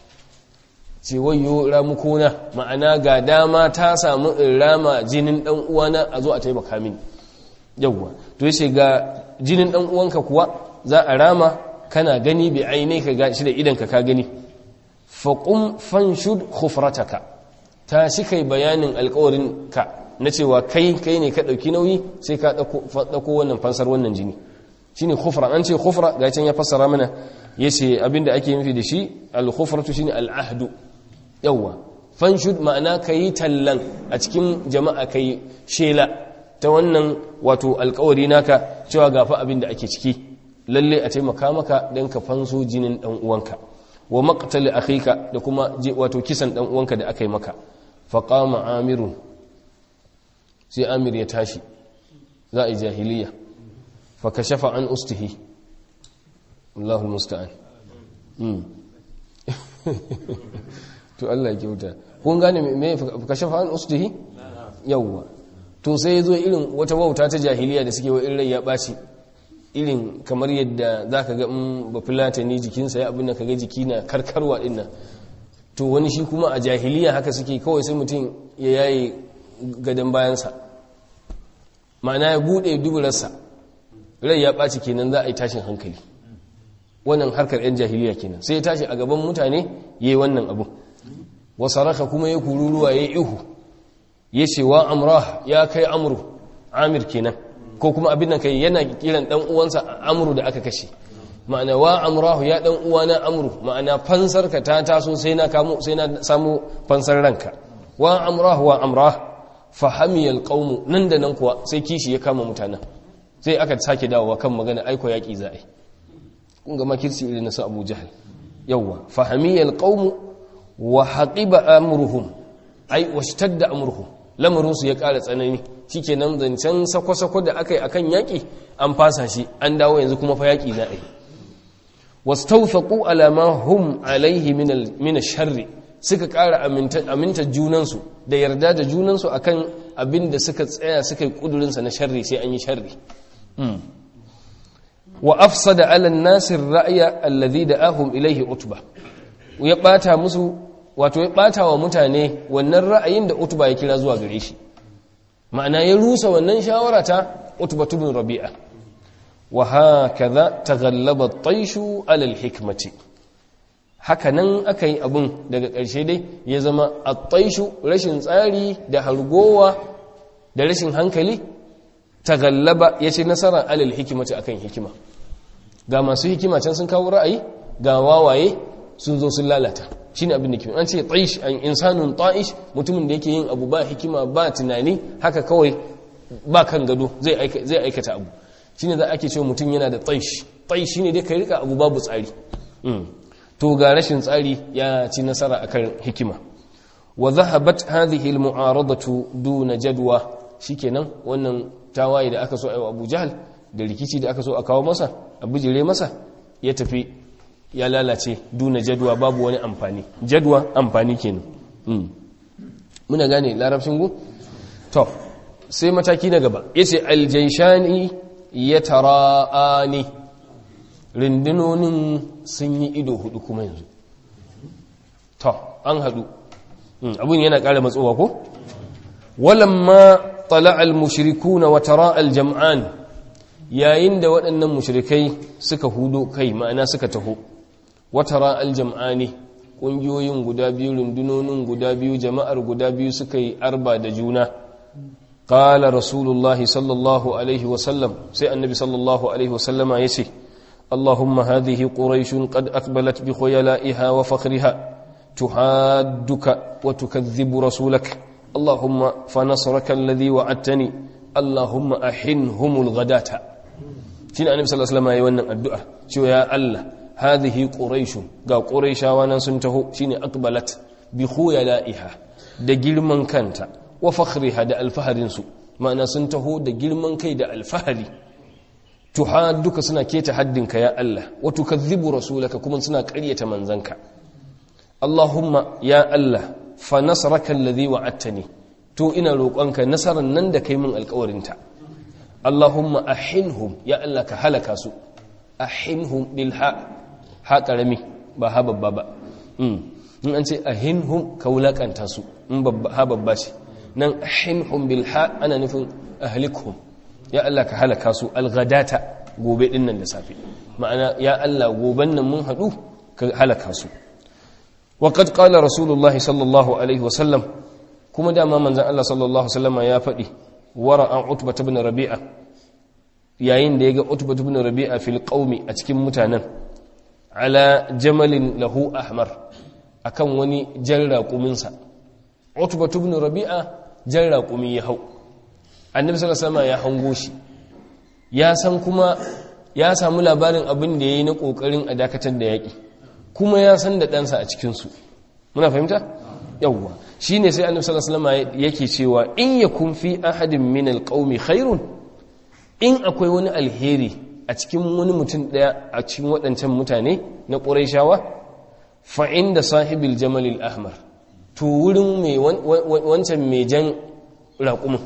ce wayo ramukona ma'ana ga dama ta samu in rama jinin dan uwana a zo a taimaka mini yawwa to yace ga jinin dan uwanka kuwa za a rama kana gani bi ainai ka gashi da idan ka ka gani faqum fanshud khufrataka ta shi kai bayanin alƙawarin ka na cewa kai kai ne ka dauki nauyi sai ka dauko wannan fansar wannan jini shine khufra an ce khufra ga can ya fassara mana yace abinda ake nufi da shi al-khufratu shine al-ahdu yawwa fanshud ma'ana kayi tallan a cikin jama'a kayi shela ta wannan wato alkawari naka cewa gafa abin da ake ciki lalle a taimaka maka don ka fanso jinin dan uwanka wa maqtali akhika da kuma wato kisan dan uwanka da aka yi maka fa qama amirun sai amir ya tashi za a yi jahiliya fa kashafa an ustihi Allahu musta'an to Allah ya kyauta kun gane me kashafa an ustihi yawwa to sai ya zo irin wata wauta ta jahiliya da suke wa irin rai ya ɓaci irin kamar yadda za ka ga in ba filata ne jikinsa ya abin da ka ga jiki na karkarwa ɗin nan to wani shi kuma a jahiliya haka suke kawai sai mutum ya yaye gadon bayansa ma'ana ya buɗe duburarsa rai ya ɓaci kenan za a yi tashin hankali wannan harkar 'yan jahiliya kenan sai ya tashi a gaban mutane ya yi wannan abu wasaraka kuma ya kururuwa ya yi ihu ya ce wa amrah ya kai amru amir kenan ko kuma abin nan kai yana kiran dan uwansa amru da aka kashe ma'ana wa amrahu ya dan uwana amru ma'ana fansar ka ta taso sai na kamo sai na samu fansar ranka wa amrahu wa amrah fahami alqawm nan da nan kuwa sai kishi ya kama mutanen sai aka sake dawowa kan magana aiko yaki za a yi kun ga makirci irin na su Abu Jahl yawa fahami alqawm wa haqiba amruhum ai washtadda amruhum lamarinsu ya ƙara tsanani shi ke nan zancen sako-sako da aka yi a kan yaƙi an fasa shi an dawo yanzu kuma fa yaƙi za a yi wasu taufaƙu alama hum alaihi mina sharri suka ƙara aminta junansu da yarda da junansu a kan abin da suka tsaya suka yi ƙudurinsa na sharri sai an yi sharri wa afsada ala nasir ra'aya allazi da ahum ilaihi utba ya ɓata musu wato ya ɓata wa mutane wannan ra'ayin da utuba ya kira zuwa gare shi ma'ana ya rusa wannan shawara ta utuba tubin rabi'a wa hakaza taghallaba at-tayshu 'ala al-hikmati haka nan aka yi abun daga ƙarshe dai ya zama at-tayshu rashin tsari da hargowa da rashin hankali taghallaba yace nasara 'ala al-hikmati akan hikima ga masu hikima can sun kawo ra'ayi ga wawaye sun zo sun lalata shine abin da ke an ce taish an insanun ta'ish mutumin da yake yin abu ba hikima ba tunani haka kawai ba kan gado zai aikata abu shine za ake cewa mutum yana da taish taish shine dai ka rika abu babu tsari to ga rashin tsari ya ci nasara akan hikima wa zahabat hadhihi almu'aradatu duna jadwa shikenan wannan tawaye da aka so ayi Abu Jahl da rikici da aka so a kawo masa a bijire masa ya tafi ya lalace duna jadwa babu wani amfani jadwa amfani kenan muna gane larabcin gu to sai mataki na gaba yace aljaishani yatara'ani rindunonin sun yi ido hudu kuma yanzu to an hadu abun yana ƙara matsowa ko walamma طلع المشركون وتراءى الجمعان yayin da waɗannan mushrikai suka hudo kai ma'ana suka taho watara aljam'ani ƙungiyoyin guda biyu rundunonin guda biyu jama'ar guda biyu suka yi arba da juna qala rasulullahi sallallahu alaihi wasallam sai annabi sallallahu alaihi wasallama ya ce allahumma hadhihi quraishun qad aqbalat bi khuyala'iha wa fakhriha tuhadduka wa tukadhibu rasulaka اللهم فنصرك الذي وعدتني اللهم أحنهم الغداة شين النبي صلى الله عليه وسلم يوانا الدعاء شو يا الله هذه قريش قال قريش وانا سنته شين أقبلت بخيلائها da girman kanta wa fakhriha da alfaharinsu ma'ana sun taho da girman kai da alfahari duka suna keta haddinka ya Allah wa tukadhibu rasulaka kuma suna ƙaryata manzanka Allahumma ya Allah fa nasaraka alladhi wa'adtani to ina roƙonka nasarar nan da kai min alƙawarinta Allahumma ahinhum ya Allah ka halaka su ahinhum bil ha ha karami ba ha babba ba in an ce ahinhum ka wulakanta su in babba ha babba ce nan ahinhum bil ha ana nufin ahlikhum ya Allah ka halaka su alghadata gobe din nan da safe ma'ana ya Allah goben nan mun haɗu ka halaka su وقد قال رسول الله صلى الله عليه وسلم كما دام من الله صلى الله عليه وسلم يا فدي ورا عتبة بن ربيعة yayin da yaga Utbah ibn Rabi'a fil qaumi a cikin mutanen ala jamalin lahu ahmar akan wani jan raqumin sa Utbah ibn Rabi'a jan raqumi ya hau Annabi sallallahu alaihi wasallam ya hango shi ya san kuma ya samu labarin abin da yayi na kokarin a dakatar da yaki kuma ya san da ɗansa a cikinsu muna fahimta yawwa shi ne sai annabi sallallahu alaihi wasallam yake cewa in yakun fi ahadin min alqaumi khairun in akwai wani alheri a cikin wani mutum daya a cikin waɗancan mutane na quraishawa fa inda sahibil jamal ahmar to wurin mai wancan mai jan raƙumin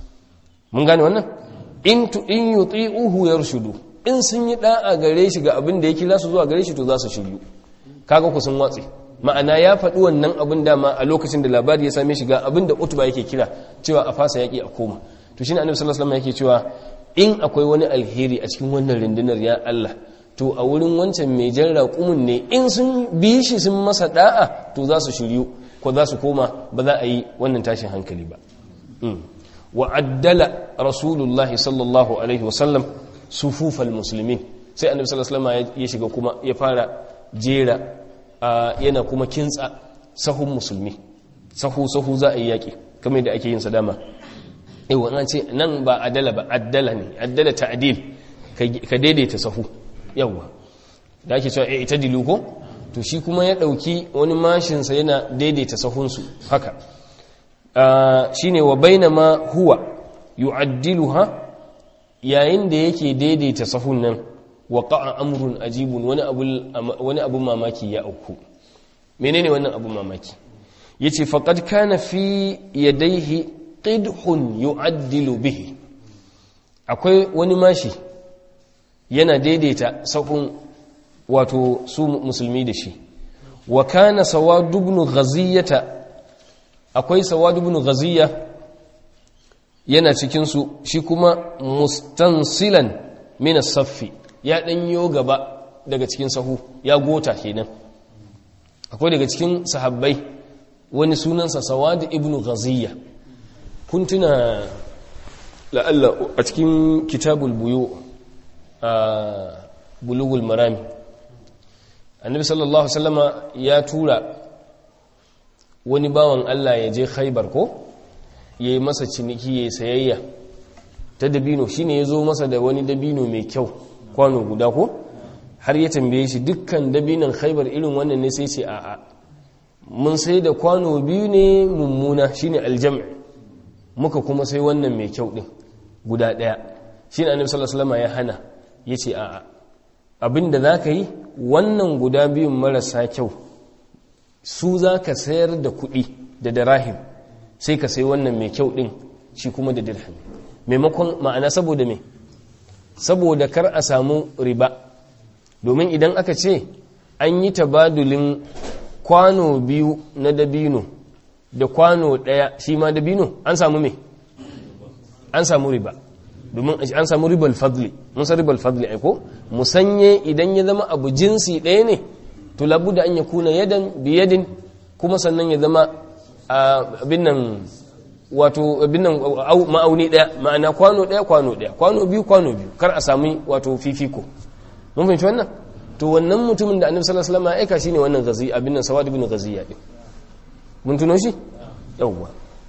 mun gane wannan in tu in yuti'uhu yarshudu in sun yi da'a gare shi ga abin da ya kira su zuwa gare shi to za su shiryu kaga ku sun watsi ma'ana ya faɗi wannan abin dama a lokacin da labari ya same shi ga abin da utuba yake kira cewa a fasa yaƙi a koma to shine annabi sallallahu alaihi wasallam yake cewa in akwai wani alheri a cikin wannan rundunar ya Allah to a wurin wancan mai jan raƙumin ne in sun bi shi sun masa da'a to za su shiryu ko za su koma ba za a yi wannan tashin hankali ba wa addala rasulullahi sallallahu alaihi wasallam sufufal muslimin sai annabi sallallahu alaihi wasallam ya shiga kuma ya fara jera yana kuma kintsa sahun musulmi sahu sahu za a yi yaƙi kamar yadda ake yin sa dama yau an ce nan ba adala ba addala ne addala ta'dil ka daidaita sahu yawa da ake cewa ita dilu ko to shi kuma ya dauki wani mashin sa yana daidaita sahun su haka shine wa bainama huwa yu'addiluha yayin da yake daidaita sahun nan waƙa'a amurin ajibun wani abun mamaki ya auku menene wannan abun mamaki ya ce faƙad kana fi yadaihi ƙidhun yu'addilu bihi akwai wani mashi yana daidaita sahun wato su musulmi da shi wa kana sawadubnu ghaziyata akwai sawadubnu ghaziya yana cikinsu shi kuma mustansilan min saffi ya ɗanyo gaba daga cikin sahu ya gota kenan akwai daga cikin sahabbai wani sunansa sawad ibn ghaziyya kun tuna la'alla a cikin kitabul buyu a bulugul marami annabi sallallahu wasallama ya tura wani bawan Allah ya je khaibar ko ya yi masa ciniki ya yi sayayya ta dabino shi ne ya zo masa da wani dabino mai kyau kwano guda ko har ya tambaye shi dukkan dabinan khaibar irin wannan ne sai ce a'a mun sai da kwano biyu ne mummuna shine aljami muka kuma sai wannan mai kyau din guda daya shine annabi sallallahu alaihi wasallam ya hana yace a'a abinda zaka yi wannan guda biyun marasa kyau su zaka sayar da kuɗi da darahim sai ka sai wannan mai kyau din shi kuma da dirham maimakon ma'ana saboda me saboda kar a samu riba domin idan aka ce an yi tabadulin kwano biyu na dabino da kwano ɗaya shi ma dabino an samu me an samu riba domin an samu ribal fadli mun san ribal fadli aiko musanye idan ya zama abu jinsi ɗaya ne to labu da an ya kuna yadan biyadin kuma sannan ya zama abin nan wato abin nan ma'auni ɗaya ma'ana kwano ɗaya kwano ɗaya kwano biyu kwano biyu kar a sami wato fifiko mun fahimci wannan to wannan mutumin da annabi sallallahu alaihi wasallam ya aika shine wannan gazi abin nan sawad ibn ghaziya din mun tuno shi yawwa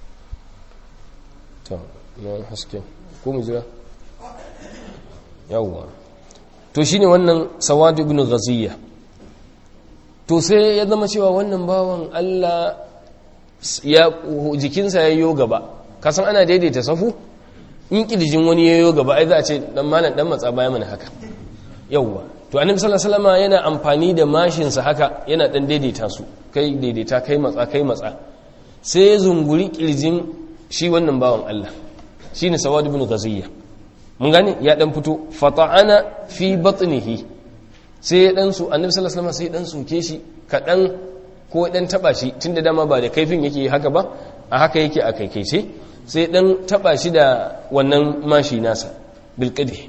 to na haske ko mu jira yawwa to shine wannan sawad ibn ghaziya to sai ya zama cewa wannan bawan Allah ya jikinsa ya yo gaba kasan ana daidaita safu in kirjin wani ya yo gaba ai za a ce dan malam dan matsa baya mana haka yawwa to annabi sallallahu alaihi wasallam yana amfani da mashinsa haka yana dan daidaita su kai daidaita kai matsa kai matsa sai ya zunguri kirjin shi wannan bawan Allah shine sawad ibn ghaziyya mun gane ya dan fito fata'ana fi batnihi sai ya dan su annabi sallallahu alaihi wasallam sai dan soke shi kadan ko dan taba shi tunda dama ba da kaifin yake haka ba a haka yake a kaikaice sai dan taba shi da wannan mashi nasa bil qadhi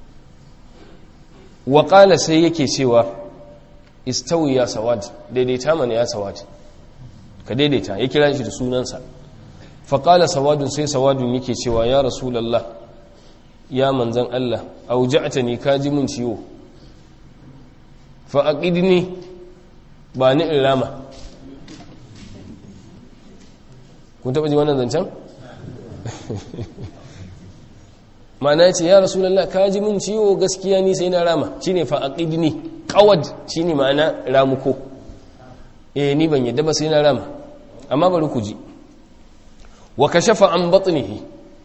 wa qala sai yake cewa istawi ya sawad daidaita mana ya sawad ka daidaita ya kira shi da sunansa fa qala sawadun sai sawadun yake cewa ya rasulullah ya manzan Allah auja'tani ka ji mun ciwo fa aqidni ba ni in rama kun taba ji wannan zancen mana ce ya rasulallah ka ji min ciwo gaskiya ni sai na rama shine fa aqidni qawad shine ma'ana ramuko eh ni ban yadda ba sai na rama amma bari ku ji wa kashafa an batnihi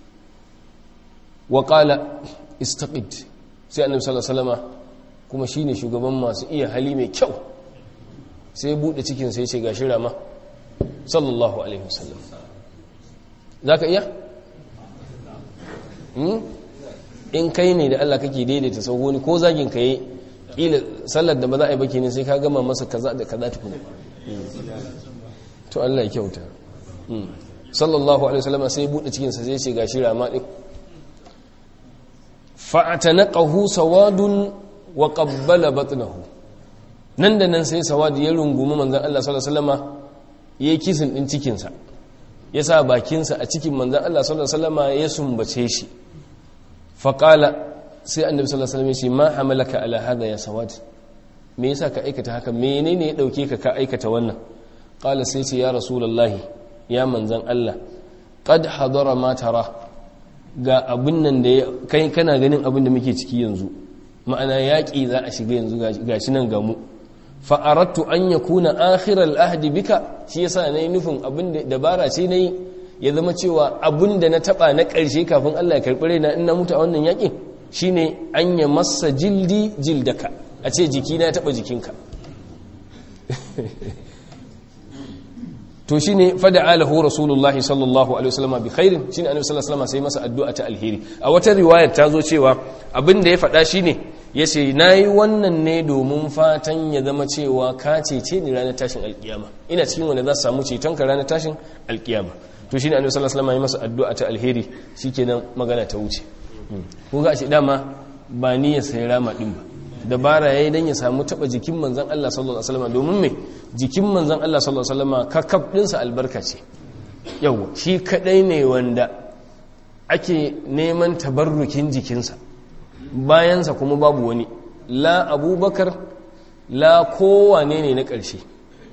wa qala istaqid sai annabi sallallahu alaihi wasallama kuma shine shugaban masu iya hali mai kyau sai bude cikin sai ce gashi rama sallallahu alaihi wasallam zaka iya in kai ne da Allah kake daidaita sau wani ko zagin ka yi ƙila sallar da ba za a yi baki ne sai ka gama masa kaza da kaza tukuna to Allah ya kyauta sallallahu alaihi wasallam sai bude cikin sa sai ce gashi rama din fa'atanaqahu sawadun wa qabbala batnahu nan da nan sai sawad ya rungumi manzon Allah sallallahu alaihi wasallama yayi kisin din cikin sa ya sa bakinsa a cikin manzon Allah sallallahu alaihi wasallama ya sumbace shi faƙala sai annabi sallallahu alaihi wasallam ya ce ma hamalaka ala hada ya sawad me yasa ka aikata haka menene ya dauke ka ka aikata wannan qala sai ce ya rasulullahi ya manzan Allah qad hadara ma tara ga abin nan da kai kana ganin abin da muke ciki yanzu ma'ana yaƙi za a shiga yanzu gashi nan ga mu fa aradtu an yakuna akhiral ahdi bika shi yasa nayi nufin abin da dabara ce nayi ya zama cewa abun da na taba na ƙarshe kafin Allah ya karɓi raina in na mutu a wannan yaƙin shine an ya masa jildi jildaka a ce jiki na taba jikinka to shine fada alahu rasulullah sallallahu alaihi wasallam bi khairin shine annabi sallallahu alaihi wasallam sai masa addu'a ta alheri a wata riwayar ta zo cewa abin da ya faɗa shine yace nayi wannan ne domin fatan ya zama cewa ka cece ni ranar tashin alkiyama ina cikin wanda za su samu ceton ka ranar tashin alkiyama to shine annabi sallallahu alaihi wasallam ya masa addu'a ta alheri shikenan magana ta wuce ko ga shi dama ba ni ya sai rama din ba dabara yayi dan ya samu taba jikin manzon Allah sallallahu alaihi wasallam domin me jikin manzon Allah sallallahu alaihi wasallam kakkab din sa albarka ce yawa shi kadai ne wanda ake neman tabarrukin jikinsa bayansa kuma babu wani la abubakar la kowane ne na ƙarshe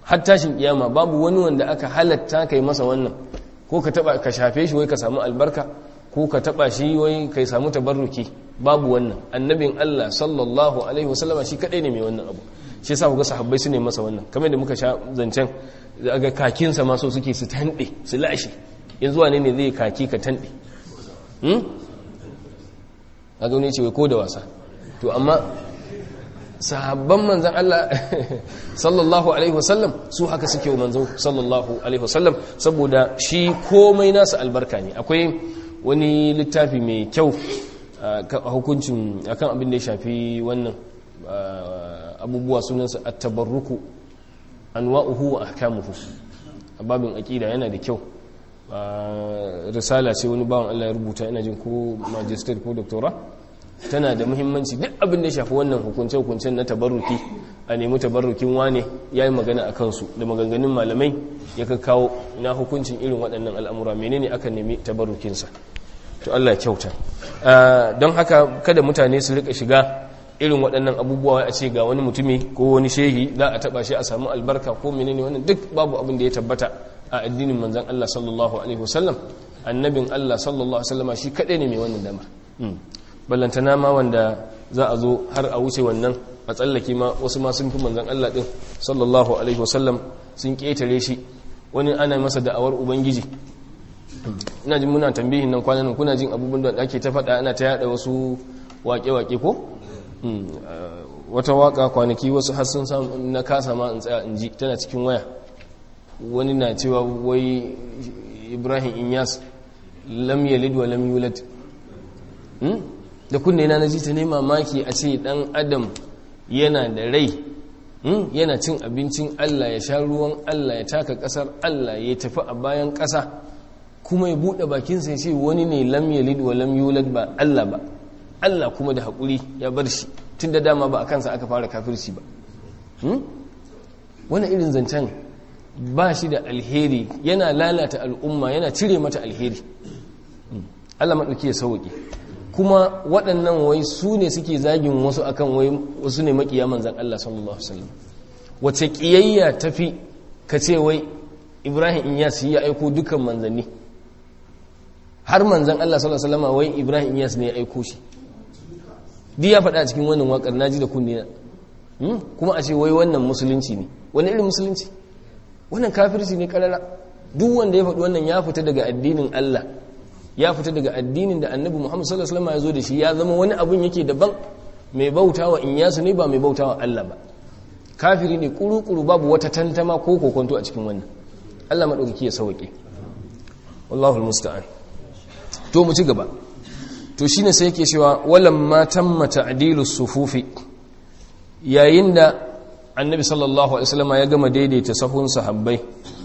har tashin kiyama babu wani wanda aka halatta kai masa wannan ko ka taba ka shafe shi wai ka samu albarka ko ka taba shi wai kai samu tabarruki babu wannan annabin Allah sallallahu alaihi wasallama shi kadai ne mai wannan abu shi yasa kuga sahabbai su ne masa wannan kamar da muka sha zancen ga kakin sa ma so suke su tande su lashe yanzu wane ne zai kaki ka tande hmm kaga ne ce wai ko da wasa to amma sahabban manzan Allah sallallahu alaihi wasallam su haka suke wa manzo sallallahu alaihi wasallam saboda shi komai nasa albarka ne akwai wani littafi mai kyau a hukuncin akan abin da ya shafi wannan abubuwa sunansa at-tabarruku anwa'uhu wa ahkamuhu babin aqida yana da kyau risala ce wani bawan Allah ya rubuta ina jin ko magister ko doctora tana da muhimmanci duk abin da ya shafi wannan hukunce-hukuncen na tabarruki a nemi tabarrukin wane ya yi magana a kansu da maganganun malamai ya kawo na hukuncin irin waɗannan al'amura menene aka nemi tabarrukinsa to Allah ya kyauta don haka kada mutane su rika shiga irin waɗannan abubuwa a ce ga wani mutumi ko wani shehi za a taɓa shi a samu albarka ko menene wannan duk babu abin da ya tabbata a addinin manzan Allah sallallahu alaihi wasallam annabin Allah sallallahu alaihi wasallama shi kaɗai ne mai wannan damar ballantana ma wanda za a zo har a wuce wannan a tsallake ma wasu ma sun fi manzan Allah ɗin sallallahu alaihi wasallam sun ƙetare shi wani ana masa da'awar ubangiji ina jin muna tambihin nan kwanan kuna jin abubuwan da ake ta faɗa ana ta yada wasu waƙe-waƙe ko wata waƙa kwanaki wasu har sun samu na kasa ma in tsaya in ji tana cikin waya wani na cewa wai ibrahim inyas lam yalid wa lam yulad da kunne na naji ta ne mamaki a ce dan adam yana da rai yana cin abincin Allah ya sha ruwan Allah ya taka kasar Allah ya tafi a bayan kasa kuma ya bude bakinsa ya ce wani ne lam yalid wa lam yulad ba Allah ba Allah kuma da haƙuri ya bar shi tun da dama ba a kansa aka fara kafirci ba wani irin zancen ba shi da alheri yana lalata al'umma yana cire mata alheri Allah maɗauki ya sauƙi kuma waɗannan wai su ne suke zagin wasu akan wai wasu ne makiya manzan Allah sallallahu Alaihi wasallam wace ƙiyayya tafi ka ce wai ibrahim inyas ya aiko dukkan manzanni har manzan Allah sallallahu Alaihi wasallam wai ibrahim inyas ne ya aiko shi duk ya faɗa cikin wannan waƙar naji da kunne na kuma a ce wai wannan musulunci ne wani irin musulunci wannan kafirci ne karara duk wanda ya faɗi wannan ya fita daga addinin Allah ya fita daga addinin da annabi Muhammad sallallahu alaihi wasallam ya zo da shi ya zama wani abun yake daban mai bautawa in yasu ne ba mai bautawa Allah ba kafiri ne kuru-kuru babu wata tantama ko kokonto a cikin wannan Allah madaukaki ya sauke wallahu almusta'an to mu ci gaba to shine sai yake cewa walamma tamma ta'dilu sufufi yayin da annabi sallallahu alaihi wasallam ya gama daidaita sahun sahabbai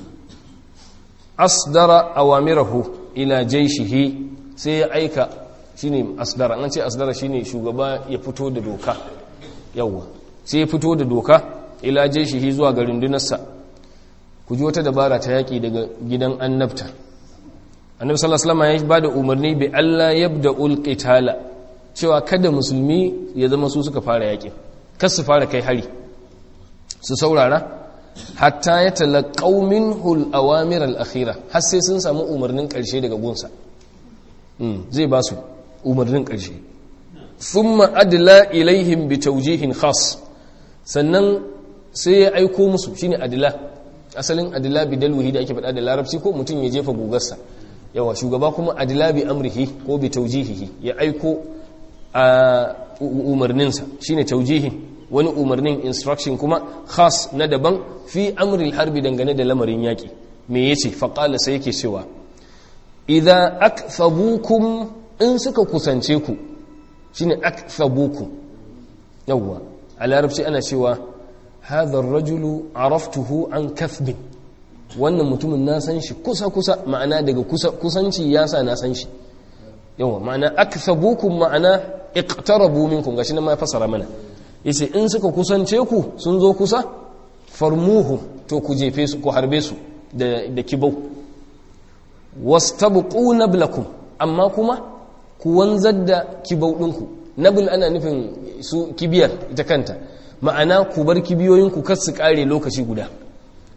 asdara awamirahu ila jaishihi sai ya aika shine asdara an ce asdara shine shugaba ya fito da doka yawa sai ya fito da doka ila jaishihi zuwa ga rundunarsa ku ji wata dabara ta yaki daga gidan annabta annabi sallallahu alaihi wasallam ya bada umarni bi Allah yabda'ul qitala cewa kada musulmi ya zama su suka fara yakin kar su fara kai hari su saurara hatta ya talaqaw minhu al-awamir al-akhira har sai sun samu umarnin karshe daga gunsa zai ba su umarnin karshe thumma adla ilaihim bi tawjihin khas sannan sai ya aiko musu shine adla asalin adla bi dalwihi da ake faɗa da larabci ko mutum ya jefa gugarsa yawa shugaba kuma adla bi amrihi ko bi tawjihihi ya aiko a umarninsa shine tawjihin wani umarnin instruction kuma khas na daban fi amril harbi dangane da lamarin yaƙi me yace faqala sai yake cewa idza akthabukum in suka kusance ku shine akthabukum yawa a larabci ana cewa hadha ar-rajulu araftuhu an kathbin wannan mutumin na san shi kusa kusa ma'ana daga kusa kusanci ya sa na san shi yawa ma'ana akthabukum ma'ana iqtarabu minkum gashi nan ma fasara mana yace in suka kusance ku sun zo kusa farmuhu to ku jefe su ku harbe su da da kibau wastabqu nablakum amma kuma ku wanzar da kibau ɗinku nabl ana nufin su kibiyar ita kanta ma'ana ku bar kibiyoyin ku kar su kare lokaci guda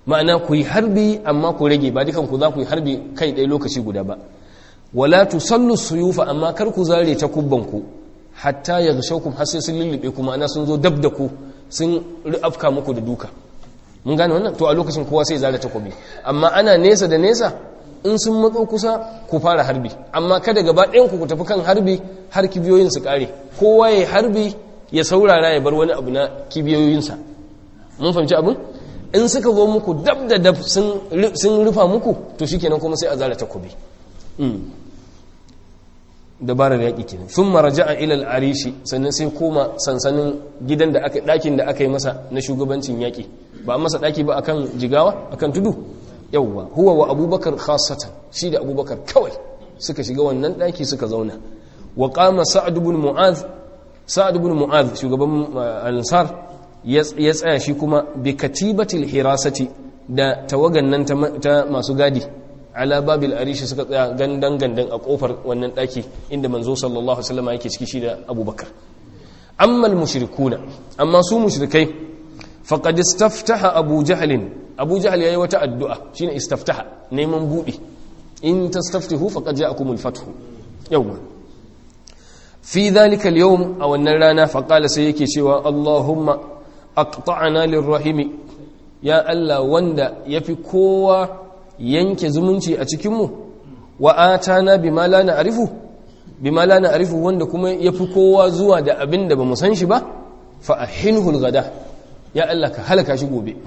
ma'ana ku yi harbi amma ku rage ba dukan ku za ku yi harbi kai ɗaya lokaci guda ba wala tusallu suyufa amma kar ku zare ta kubban ku hatta yaghshawkum har sai sun lullube ku ma'ana sun zo dab da ku sun afka muku da duka mun gane wannan to a lokacin kowa sai zare takobi amma ana nesa da nesa in sun matso kusa ku fara harbi amma kada gaba ɗayan ku ku tafi kan harbi har kibiyoyin su kare kowa ya harbi ya saurara ya bar wani abu na kibiyoyinsa mun fahimci abin in suka zo muku dab da dab sun rufa muku to shikenan kuma sai a zara takobi dabarar yaƙi kenan sun maraja a ilal arishi sannan sai koma sansanin gidan da aka ɗakin da aka yi masa na shugabancin yaƙi ba a masa ɗaki ba akan jigawa akan tudu yawwa huwa wa abubakar khasatan shi da abubakar kawai suka shiga wannan ɗaki suka zauna wa qama sa'ad ibn mu'adh sa'ad ibn mu'adh shugaban ansar ya tsaya shi kuma bi katibatil hirasati da tawagan nan ta masu gadi ala babil arishi suka tsaya gandan gandan a kofar wannan daki inda manzo sallallahu alaihi wasallam yake ciki shi da abubakar amma mushrikuna amma su mushrikai faqad istaftaha abu jahl abu jahl yayi wata addu'a shine istaftaha neman budi in tastaftihu faqad ja'akumul fathu yawwa fi dhalika al-yawm aw wannan rana faqala sai yake cewa allahumma aqta'na lirrahimi ya allah wanda yafi kowa yanke zumunci a cikinmu wa atana bima la na'rifu bima la na'rifu wanda kuma yafi kowa zuwa da abin da bamu san shi ba fa ahinhu al-ghada ya Allah ka halaka shi gobe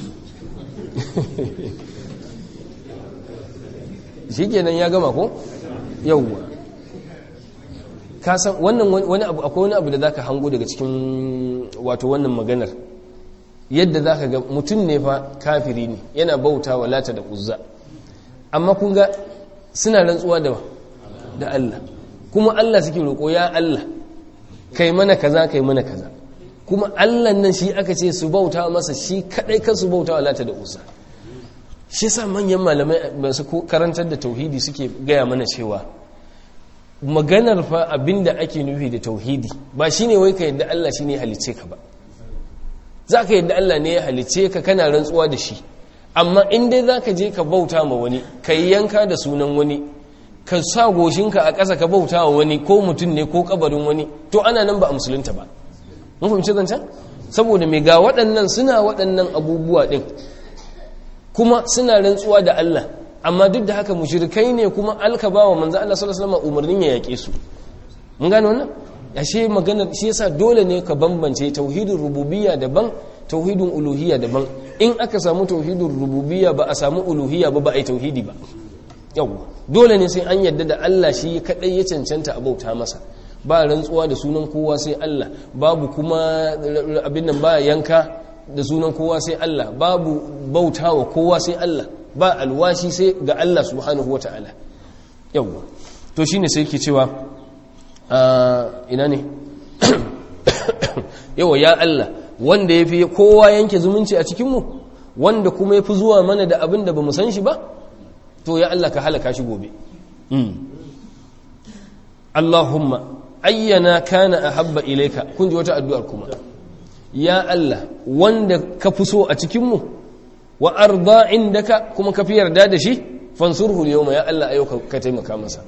shikenan ya gama ko yawwa ka san wannan wani abu akwai wani abu da zaka hango daga cikin wato wannan maganar yadda za ka ga mutum ne fa kafiri ne yana bauta wa lata da uzza amma kun ga suna rantsuwa da da Allah kuma Allah suke roƙo ya Allah kai mana kaza kai mana kaza kuma Allah nan shi aka ce su bauta masa shi kadai kan su bauta wa lata da uzza shi sa manyan malamai masu karantar da tauhidi suke gaya mana cewa maganar fa abinda ake nufi da tauhidi ba shine wai ka yadda Allah shine halicce ka ba za ka yadda Allah ne ya halice ka kana rantsuwa da shi amma in dai za ka je ka bauta ma wani ka yi yanka da sunan wani ka sa goshinka a ƙasa ka bauta wa wani ko mutum ne ko kabarin wani to ana nan ba a musulunta ba mun fahimci zancen saboda mai ga waɗannan suna waɗannan abubuwa ɗin kuma suna rantsuwa da Allah amma duk da haka mushrikai ne kuma alka ba wa manzo Allah sallallahu alaihi wasallam umarnin ya yake su mun gane wannan ashe magana shi yasa dole ne ka bambance tauhidin rububiyya daban tauhidin uluhiyya daban in aka samu tauhidin rububiyya ba a samu uluhiyya ba ba a yi tauhidi ba yawwa dole ne sai an yadda da Allah shi kadai ya cancanta a bauta masa ba rantsuwa da sunan kowa sai Allah babu kuma abin nan ba yanka da sunan kowa sai Allah babu bautawa kowa sai Allah ba alwashi sai ga Allah subhanahu wataala yawwa to shine sai yake cewa ina ne yawa ya Allah wanda ya fi kowa yanke zumunci a cikinmu wanda kuma ya fi zuwa mana da abin da ba mu san shi ba to ya Allah ka halaka shi gobe Allahumma ayyana kana a habba ilaika kun ji wata addu'ar kuma ya Allah wanda ka fi so a cikinmu wa arda indaka kuma ka fi yarda da shi fansurhu yau ya Allah ayyau ka taimaka masa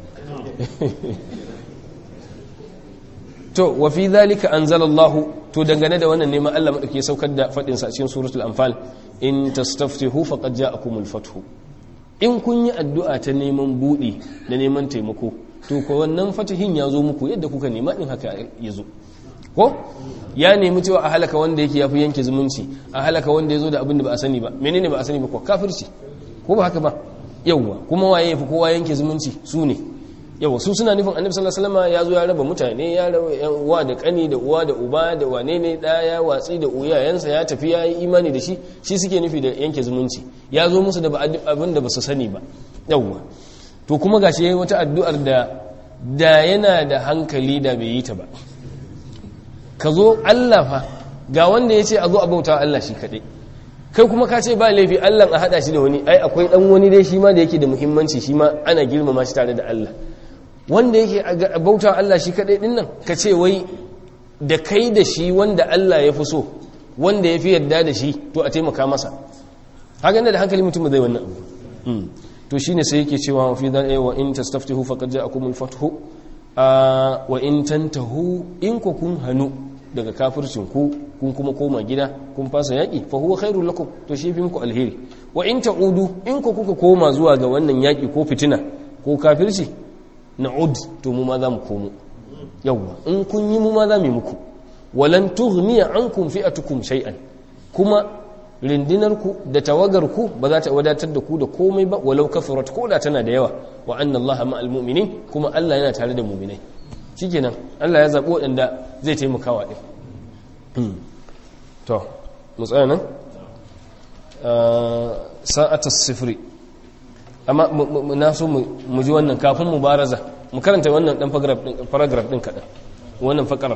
to wa fi dhalika anzalallahu to dangane da wannan neman Allah madauke saukar da fadin sa cikin suratul anfal in tastaftihu faqad ja'akumul fathu in kun yi addu'a ta neman budi da neman taimako to ko wannan fatihin ya zo muku yadda kuka nema din haka ya zo ko ya nemi cewa a halaka wanda yake yafi yanke zumunci a halaka wanda ya zo da abin da ba a sani ba menene ba a sani ba ko kafirci ko ba haka ba yawwa kuma waye yafi kowa yanke zumunci su ne yawa su suna nufin annabi sallallahu alaihi wasallam ya zo ya raba mutane ya raba yan uwa da kani da uwa da uba da wane ne daya watsi da uyayensa ya tafi ya yi imani da shi shi suke nufi da yanke zumunci ya zo musu da abin da ba su sani ba yawa to kuma gashi yayi wata addu'ar da da yana da hankali da bai yi ta ba ka zo Allah fa ga wanda ya ce a zo a bauta Allah shi kaɗai kai kuma ka ce ba laifi Allah a haɗa shi da wani ai akwai ɗan wani dai shi ma da yake da muhimmanci shi ma ana girmama shi tare da Allah wanda yake bauta Allah shi kaɗai ɗin nan ka ce wai da kai da shi wanda Allah ya fi so wanda ya fi yarda da shi to a taimaka masa haka da hankali mutum zai wannan abu to shine sai yake cewa fi dhan wa in tastaftihu faqad ja'akumul fathu wa in tantahu in ku kun hanu daga kafircin ku kun kuma koma gida kun fasa yaki fa huwa khairul lakum to shi fi muku alheri wa in ta'udu in ku kuka koma zuwa ga wannan yaki ko fitina ko kafirci na'ud to mu ma za mu komo yawwa in kun yi mu ma za mu yi muku walan tughniya ankum fi'atukum shay'an kuma rindinarku da tawagarku ba za ta wadatar da ku da komai ba walau kafarat ko da tana da yawa wa anna allaha ma'al mu'minin kuma Allah yana tare da mu'minai shikenan Allah ya zabi waɗanda zai taimaka wa din to mu tsaya nan sa'atus sifri amma na so mu ji wannan kafin mu baraza mu karanta wannan dan paragraph din kaɗan wannan fakarar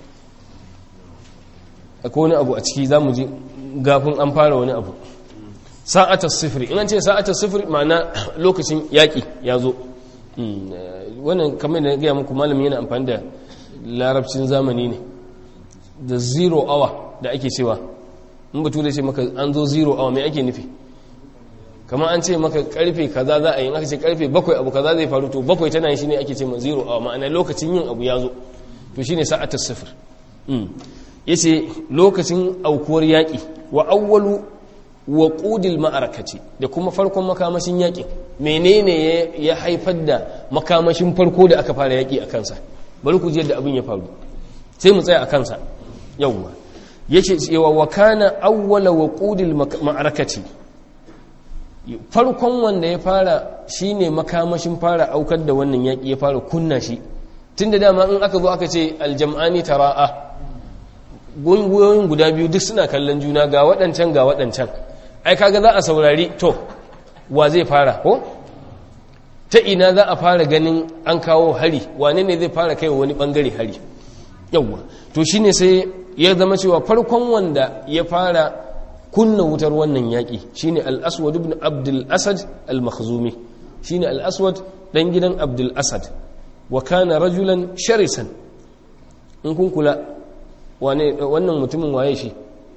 akwai wani abu a ciki za mu ji gafin an fara wani abu sa'atar sifiri in an ce sa'atar sifiri ma'ana lokacin yaƙi ya zo wannan kamar da gaya muku malamin yana amfani da larabcin zamani ne da zero hour da ake cewa in batu da ce maka an zo zero hour mai ake nufi kamar an ce maka karfe kaza za a yi aka ce karfe bakwai abu kaza zai faru to bakwai tana yi shi ne ake ce ma zero hour ma'ana lokacin yin abu ya zo to shine sa'atar sifir yace lokacin aukuwar yaƙi wa awwalu wa qudil ma'arakati da kuma farkon makamashin yaƙi menene ya haifar da makamashin farko da aka fara yaƙi a kansa bari ku ji yadda abin ya faru sai mu tsaya a kansa yawwa yace cewa wa kana awwala wa qudil ma'arakati farkon wanda ya fara shine makamashin fara aukar da wannan yaƙi ya fara kunna shi tunda dama in aka zo aka ce aljam'ani tara'a gungiyoyin guda biyu duk suna kallon juna ga waɗancan ga waɗancan ai kaga za a saurari to wa zai fara ko ta ina za a fara ganin an kawo hari wane ne zai fara kai wani bangare hari yawwa to shine sai ya zama cewa farkon wanda ya fara kunna wutar wannan yaƙi shine al-aswad ibn abdul asad al-makhzumi shine al-aswad dan gidan abdul asad wa kana rajulan sharisan in kun kula wannan mutumin waye shi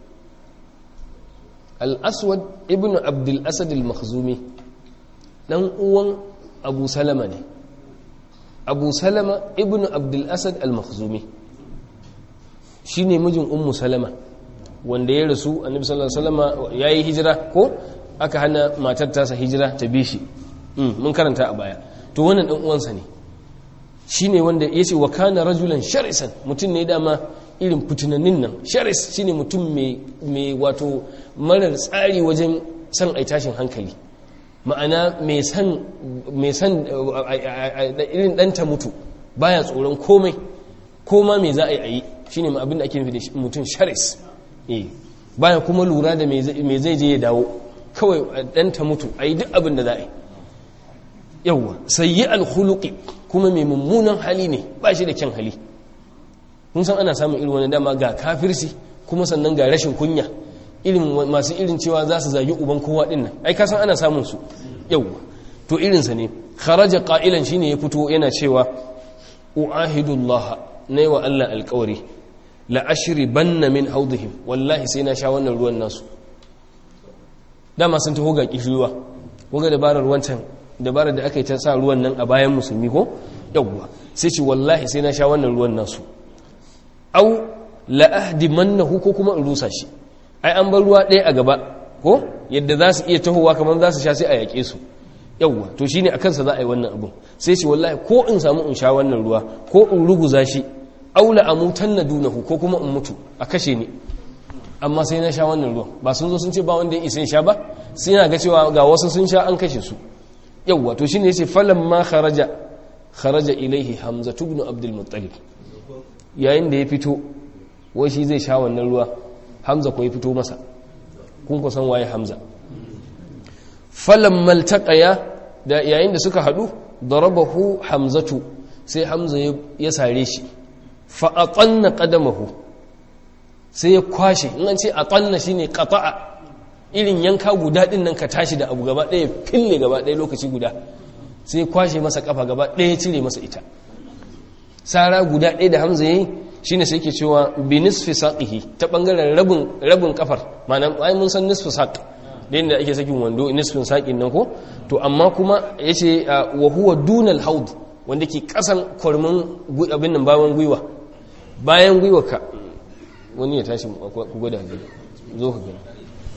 al-aswad ibn abdul asad al-makhzumi dan uwan abu salama ne abu salama ibn abdul asad al-makhzumi shine mijin ummu salama wanda ya rasu annabi sallallahu alaihi wasallam yayi hijira ko aka hana matar tasa hijira ta bi shi mun karanta a baya to wannan dan uwansa ne shine wanda yace wa kana rajulan sharisan mutum ne dama irin fitinannin nan sharis shine mutum mai wato marar tsari wajen san ai tashin hankali ma'ana mai san mai san irin danta mutu baya tsoron komai koma me za a yi a yi shine ma abin da ake nufi da mutum sharis eh baya kuma lura da me zai je ya dawo kawai danta mutu a yi duk abin da za a yi yawwa sayyi alkhuluqi kuma mai mummunan hali ne ba shi da kyan hali kun san ana samun irin wani dama ga kafirci kuma sannan ga rashin kunya irin masu irin cewa za su zagi uban kowa din nan ai ka san ana samun su yawwa to irinsa ne kharaja qailan shine ya fito yana cewa uahidullah nayi wa Allah alƙawari la ashribanna min haudihim wallahi sai na sha wannan ruwan nasu dama sun taho ga kishiyuwa ko ga dabarar wancan dabarar da aka yi ta sa ruwan nan a bayan musulmi ko yawwa sai ce wallahi sai na sha wannan ruwan nasu au la'ahdi mannahu ko kuma in rusa shi ai an bar ruwa ɗaya a gaba ko yadda za su iya tahowa kamar za su sha sai a yaƙe su yawwa to shine a kansa za a yi wannan abun sai ce wallahi ko in samu in sha wannan ruwa ko in ruguza shi au la amutanna dunahu ko kuma in mutu a kashe ni amma sai na sha wannan ruwan ba sun zo sun ce ba wanda ya isa sha ba sai na ga cewa ga wasu sun sha an kashe su yawwa to shine yace falamma kharaja kharaja ilaihi hamza ibn abdul muttalib yayin da ya fito wai shi zai sha wannan ruwa hamza ko ya fito masa kun ku san waye hamza falamma altaqaya da yayin da suka hadu darabahu hamzatu sai hamza ya sare shi fa atanna qadamahu sai ya kwashe in an ce atanna shine qata'a irin yanka guda din nan ka tashi da abu gaba ɗaya fille gaba ɗaya lokaci guda sai ya kwashe masa kafa gaba ɗaya ya cire masa ita sara guda ɗaya da hamza yayi shine sai yake cewa bi nisfi saqihi ta bangaren rabin rabin kafar ma'ana ai mun san nisfi saq da inda ake sakin wando nisfin sakin nan ko to amma kuma yace wa huwa dunal haud wanda ke kasan kwarmin abin nan bayan gwiwa bayan gwiwa ka wani ya tashi ku gwada gani zo ka gani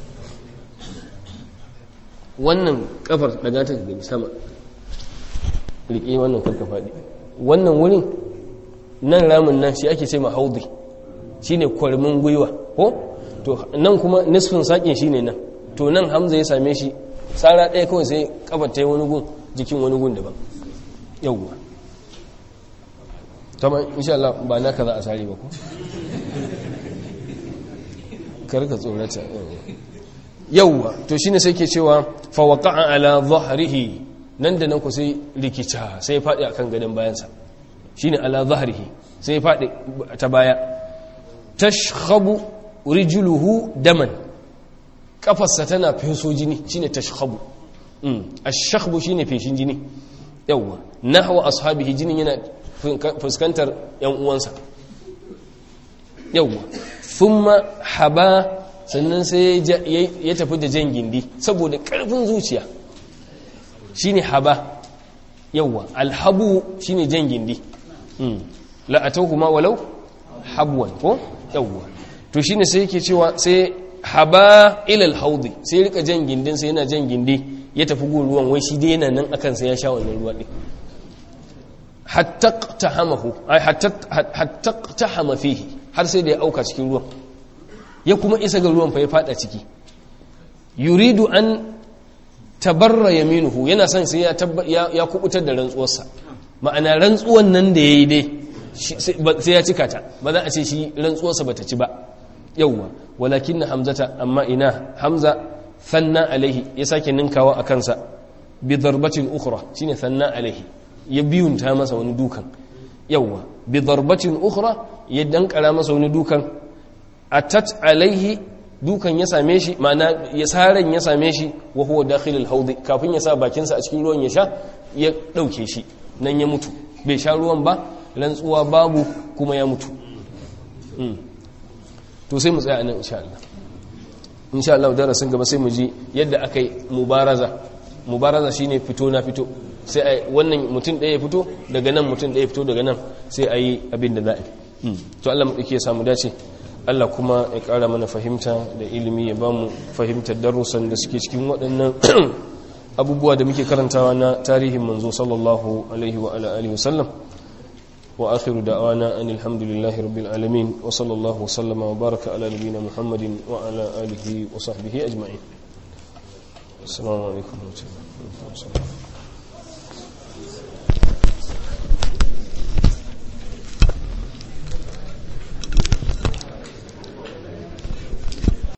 wannan kafar daga ta gani sama riƙe wannan karka faɗi wannan wurin nan ramin nan shi ake ce ma haudi shi ne kwarmin gwiwa ko to nan kuma nisfin saƙin shi ne nan to nan hamza ya same shi tsara ɗaya kawai sai kafar ta yi wani gun jikin wani gun daban yauwa tamar insha Allah ba na ka za a sare ba ko karka tsorata yauwa to shine sai ke cewa fa waqa'a ala dhahrihi nan da nan ku sai rikica sai ya faɗi akan gadon bayansa shine ala dhahrihi sai ya faɗi ta baya tashkhabu rijluhu daman kafarsa tana feso jini shine tashkhabu mm ash-shakhbu shine feshin jini yauwa nahwa ashabihi jinin yana fuskantar yan uwansa yauwa thumma haba sannan sai ya tafi da jan gindi saboda karfin zuciya shine haba yauwa alhabu shine jan gindi la atawhuma walau habwan ko yauwa to shine sai yake cewa sai haba ila alhawdi sai rika jan gindin sai yana jan gindi ya tafi gun ruwan wai shi dai yana nan akan sai ya sha wannan ruwa din hatta tahamahu ai hatta hatta tahama fihi har sai da ya auka cikin ruwan ya kuma isa ga ruwan fa ya fada ciki yuridu an tabarra yaminuhu yana son sai ya ya kubutar da rantsuwarsa ma'ana rantsuwan nan da yayi dai sai ya cika ta ba za a ce shi rantsuwarsa bata ci ba yawwa walakin hamzata amma ina hamza sanna alaihi ya sake ninkawa a kansa bi darbatin ukhra shine sanna alaihi ya biyunta masa wani dukan yawwa bi darbatin ukhra ya dankara masa wani dukan atat alaihi dukan ya same shi ma'ana ya saran ya same shi wa huwa dakhilul haudi kafin ya sa bakinsa a cikin ruwan ya sha ya dauke shi nan ya mutu bai sha ruwan ba rantsuwa babu kuma ya mutu to sai mu tsaya nan insha Allah insha Allah darasin gaba sai mu ji yadda aka yi mubaraza mubaraza shine fito na fito sai a wannan mutum ɗaya ya fito daga nan mutum ɗaya ya fito daga nan sai a yi abin da za a yi to Allah mu ya samu dace Allah kuma ya ƙara mana fahimta da ilimi ya ba mu fahimtar darussan da suke cikin waɗannan abubuwa da muke karantawa na tarihin manzo sallallahu alaihi wa ala alihi wasallam wa akhiru da'wana anil hamdulillahi rabbil alamin wa sallallahu wasallama wa baraka ala nabiyyina muhammadin wa ala alihi wa sahbihi ajma'in assalamu alaikum wa rahmatullahi wa barakatuh